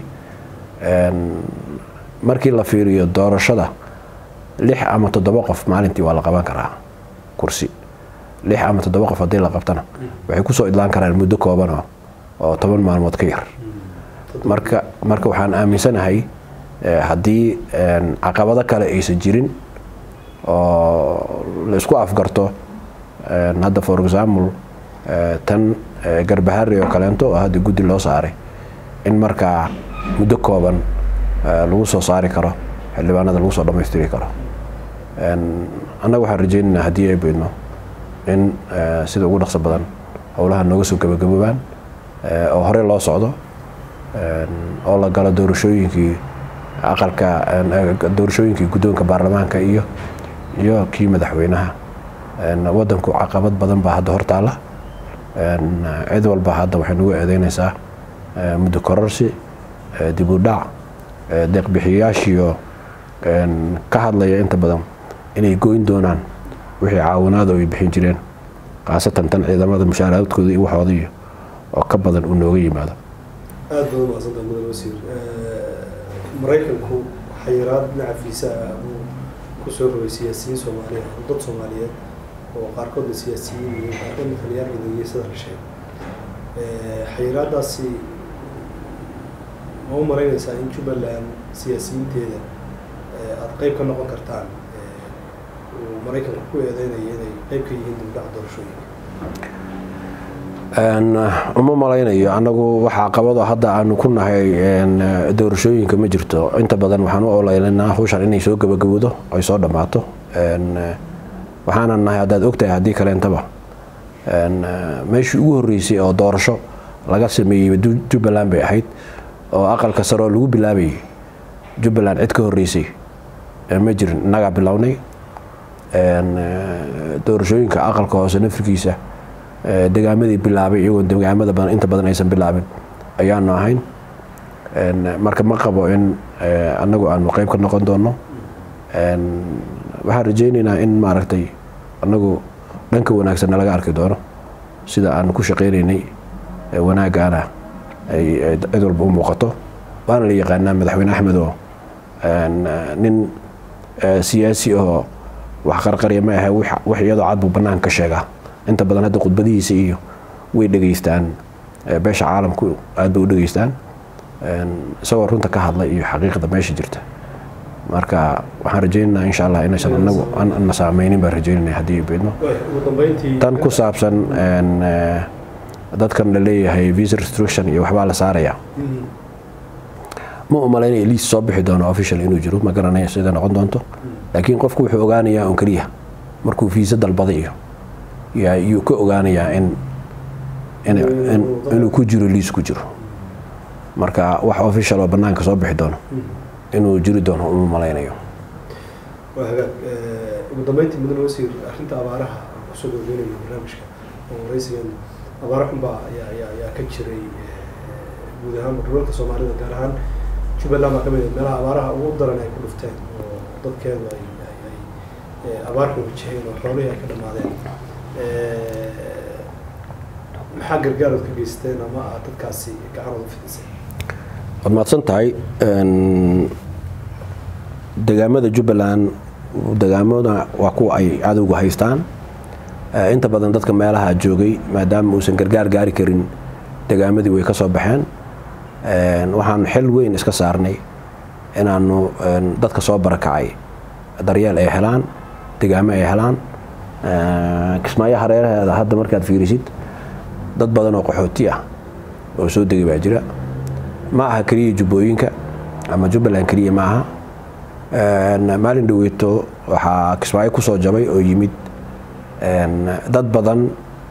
markii la fiiriyo doorashada lix ama toddoba qof maalintii waa la qaban karaa kursi lix ama toddoba qof haddii la qabtana waxay kusoo idlaan karaan muddo kooban oo toban maalmood ka yar marka marka waxaan aaminsanahay haddii caqabado kale aysan jirin oo la isku afgarto hadda for example tan garbahari oo kaleento oo hadda guddi loo saaray in markaa muddo kooban lagu soo saari karo xildhibaanada lagu soo dhammaystiri karo annaga waxaan rajeynaynaa haddii ay beydno in sida ugu dhaqso badan howlaha nooga soo gabagaboobaan oo horey loo socdo oo la galo doorashooyinkii aqalka doorashooyinkii guddoonka baarlamaanka iyo iyo kii madaxweynaha wadanku caqabad badan baa hadda hortaala cid walba hadda waxay nagu eedeynaysaa muddo kororsi dib u dhac deeqbixiyayaashiyo ka hadlaya inta badan inay goyn doonaan wixii caawinaada ay bixin jireen khaasatan tan ciidamada mushaaraadkooda iyo waxooda iyo oo ka badan uu nooga yimaado aada baad umaqsanta mudan wasiir maraykanku xayiraad dhinaca fiisa uu kusoo rogay siyaasiyiin soomaaliyeed oo dad soomaaliyeed oo qaarkoodna siyaasiyiin iyo qaarkoodna taliyaal ciidaniyey sida la sheegay xayiraadaasi ma u malaynaysaa in jubbaland siyaasiyiinteeda aada qeyb ka noqon kartaan uu maraykanka ku eedeynaya inay qeyb ka yihiin dibdhaca doorashooyinka uma malaynayo anagu waxaa qabado hadda aanu ku nahay doorashooyinka ma jirto inta badan waxaan u oleylanaa hawshan inay soo gabagabowdo ay soo dhammaato waxaana nahay haddaad ogtahay haddii kaleentaba meeshii ugu horreysay oo doorasho laga sameeyey jubbaland bay ahayd oo aqalka sare oo lagu bilaabayay jubbaland cid ka horreysay ma jirin innagaa bilownay doorashooyinka aqalka hoose nafirkiisa degaamadii bilaabay iyagoo degaamada badan inta badan aysan bilaabin ayaanu ahayn marka ma qabo in anagu aanu qeyb ka noqon doono waxaan rajeyneynaa in maaragtay anagu dhanka wanaagsanna laga arki doono sida aanu ku shaqeyneynay wanaagaana ay cid walba u muuqato waana la yaqaanaa madaxweyne axmed oo nin siyaasi oo wax qarqarya ma ahe wax iyadoo cad buu banaanka ka sheegaa inta badan hadda khudbadihiisa iyo way dhegeystaan beesha caalamku aad bay u dhegeystaan isagoo runta ka hadla iyo xaqiiqda meesha jirta marka waxaan rajeynaynaa insha allah inaysan anagu na saameynin baan rajeynayna haddii beedno tan ku saabsan dadkan la leeyahay visa restriction iyo waxbaa la saaraya ma u malaynaya liis soo bixi doono official inuu jiro ma garanaya sida noqon doonto laakiin qofku wuxuu ogaanayaa un keliya markuu fiisa dalbaday iyo yuu ka ogaanayaa in inuu ku jiro liis ku jiro marka wax official oo banaanka soo bixi doono inuu jiri doono uma malaynayo waa hagaag ugu dambeyntii mudane wasiir arrinta abaaraha aan kusoo dhoweynayo barnaamijka oo waraysigan abaaro xunbaa ayaa ayaa ayaa ka jiray guud ahaan dhulalka soomaalida gaar ahaan jubbaland baa ka mid ah meelaha abaaraha ugu daran ay ku dhufteen oo dadkeedu ay ay abaar xun wajaheen oo xoolihii ay ka dhammaadeen maxaa gargaarood ka geysteen ama aad dadkaasi gacanooda u fidisay waad mahadsan tahay degaamada jubbaland degaamada waa kuwa ay cadowga haystaan inta badan dadka meelaha joogay maadaama uusan gargaar gaari karin degaamadii way ka soo baxeen waxaan xil weyn iska saarnay inaanu dadka soo barakacay daryeel ay helaan degaamo ay helaan kismaayo hareeraheeda hadda markaad fiirisid dad badan oo qaxooti ah oo soo degay baa jira ma aha keliya jubbooyinka ama jubbaland keliya ma aha maalin dhaweyto waxaa kismaayo kusoo jabay oo yimid dad badan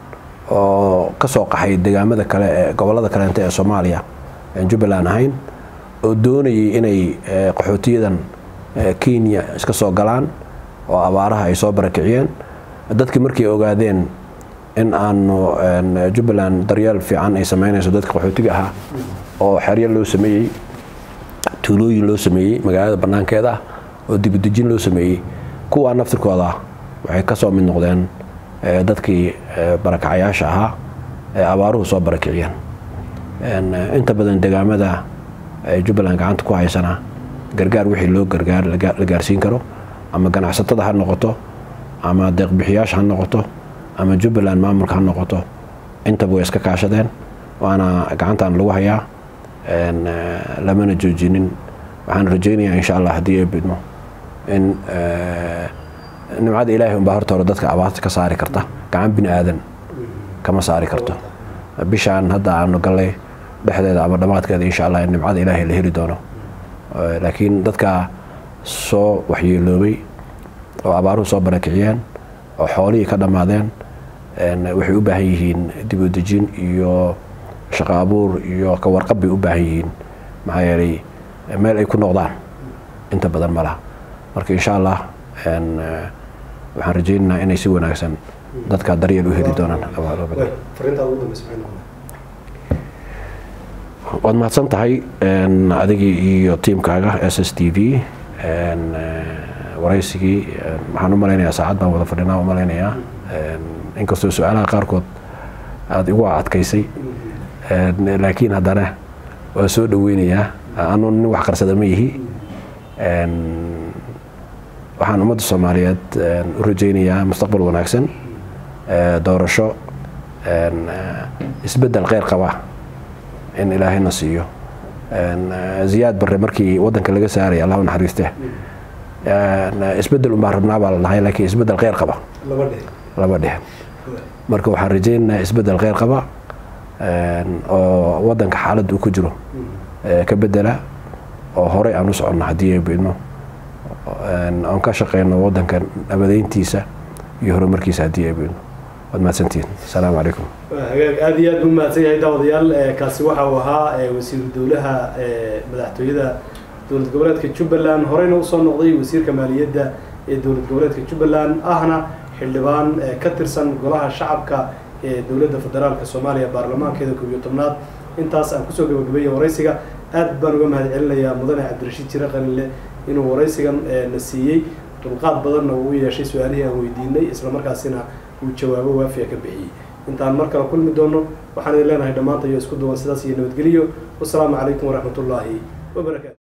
oo ka soo qaxay degaamada kale ee gobollada kaleente ee soomaaliya aan jubbaland ahayn oo doonayay inay qaxootiyadan kenya iska soo galaan oo abaaraha ay soo barakiciyeen dadkii markay ogaadeen in aanu jubbaland daryeel fiican ay sameynayso dadka qaxootiga ahaa oo xeryo loo sameeyey tuulooyin loo sameeyey magaalada banaankeeda ah oo dibudejin loo sameeyey kuwaa naftirkooda waxay ka soo mid noqdeen dadkii barakacayaasha ahaa ee abaaruhu soo barakiciyeen inta badan degaamada jubbaland gacanta ku haysana gargaar wixii loo gargaar la gaarsiin karo ama ganacsatada ha noqoto ama deeqbixiyaasha ha noqoto ama jubbaland maamulka ha noqoto intaba way iska kaashadeen waana gacantan lagu hayaa lamana joojinin waxaan rajeynayaa insha allah haddii ay bidmo in nimcada ilaahay unbaa horta hore dadka abaarta ka saari karta gacan bini aadan kama saari karto bishaan hadda aanu gallay dhexdeeda ama dhammaadkeeda insha allah in nimcada ilaahay la heli doono laakiin dadka soo waxyeeloobay oo abaaruhu soo barakiciyeen oo xoolihii ka dhammaadeen waxay u baahan yihiin dib u dejin iyo shaqo abuur iyo ka warqab bay u baahan yihiin maxaa yeelay meel ay ku noqdaan inta badan ma laha marka insha allah waxaan rajeynaynaa inay si wanaagsan dadka daryeel u heli doonaan waad mahadsan tahay adigii iyo tiimkaaga s s t v waraysigii waxaan u malaynayaa saacad baan wada fadhinaa u malaynayaa inkastoo su-aalaha qaarkood aada igu adkaysay laakiin haddana waa soo dhaweynayaa anuu nin wax qarsada ma yihi waxaan ummadda soomaaliyeed u rajaynayaa mustaqbal wanaagsan doorasho isbeddel kheyr qaba in ilaahayna siiyo ziyaad barre markii waddanka laga saaraya allah u naxariiste isbeddel unbaa rabnaa baa la dhahay laakiin isbeddel kheyr qaba laba dhehen marka waxaan rajaynaynaa isbeddel kheyr qaba oo waddanka xaaladda uu ku jiro ka bedela oo horey aan u soconno haddii ay bidno oon ka shaqeyno waddanka nabadeyntiisa iyo horumarkiisa haddii ay bidno waad mahadsantihin asalaamu calaykum hagaag aada iyo aad buu mahadsan yahay daawadayaal kaasi waxa uu ahaa wasiiru dowlaha madaxtooyada dowlad goboleedka jubbaland horeyna usoo noqday wasiirka maaliyadda ee dowlad goboleedka jubbaland ahna xildhibaan ka tirsan golaha shacabka ee dowladda federaalka soomaaliya baarlamaankeeda koob iyo tobnaad intaas aan kusoo gabagabeeyay waraysiga aad baan uga mahad celinayaa mudane cabdirashiid jire qalinle inuu waraysigan na siiyey dulqaad badanna uu u yeeshay su-aalihii aan weydiinay islamarkaasina uu jawaabo waafiya ka bixiyey intaan mar kale kulmi doono waxaan idin leenahay dhammaanta iyo isku duwan sidaas iyo nabadgeliyo wasalaamu calaykum waraxmatullaahi wabarakaatu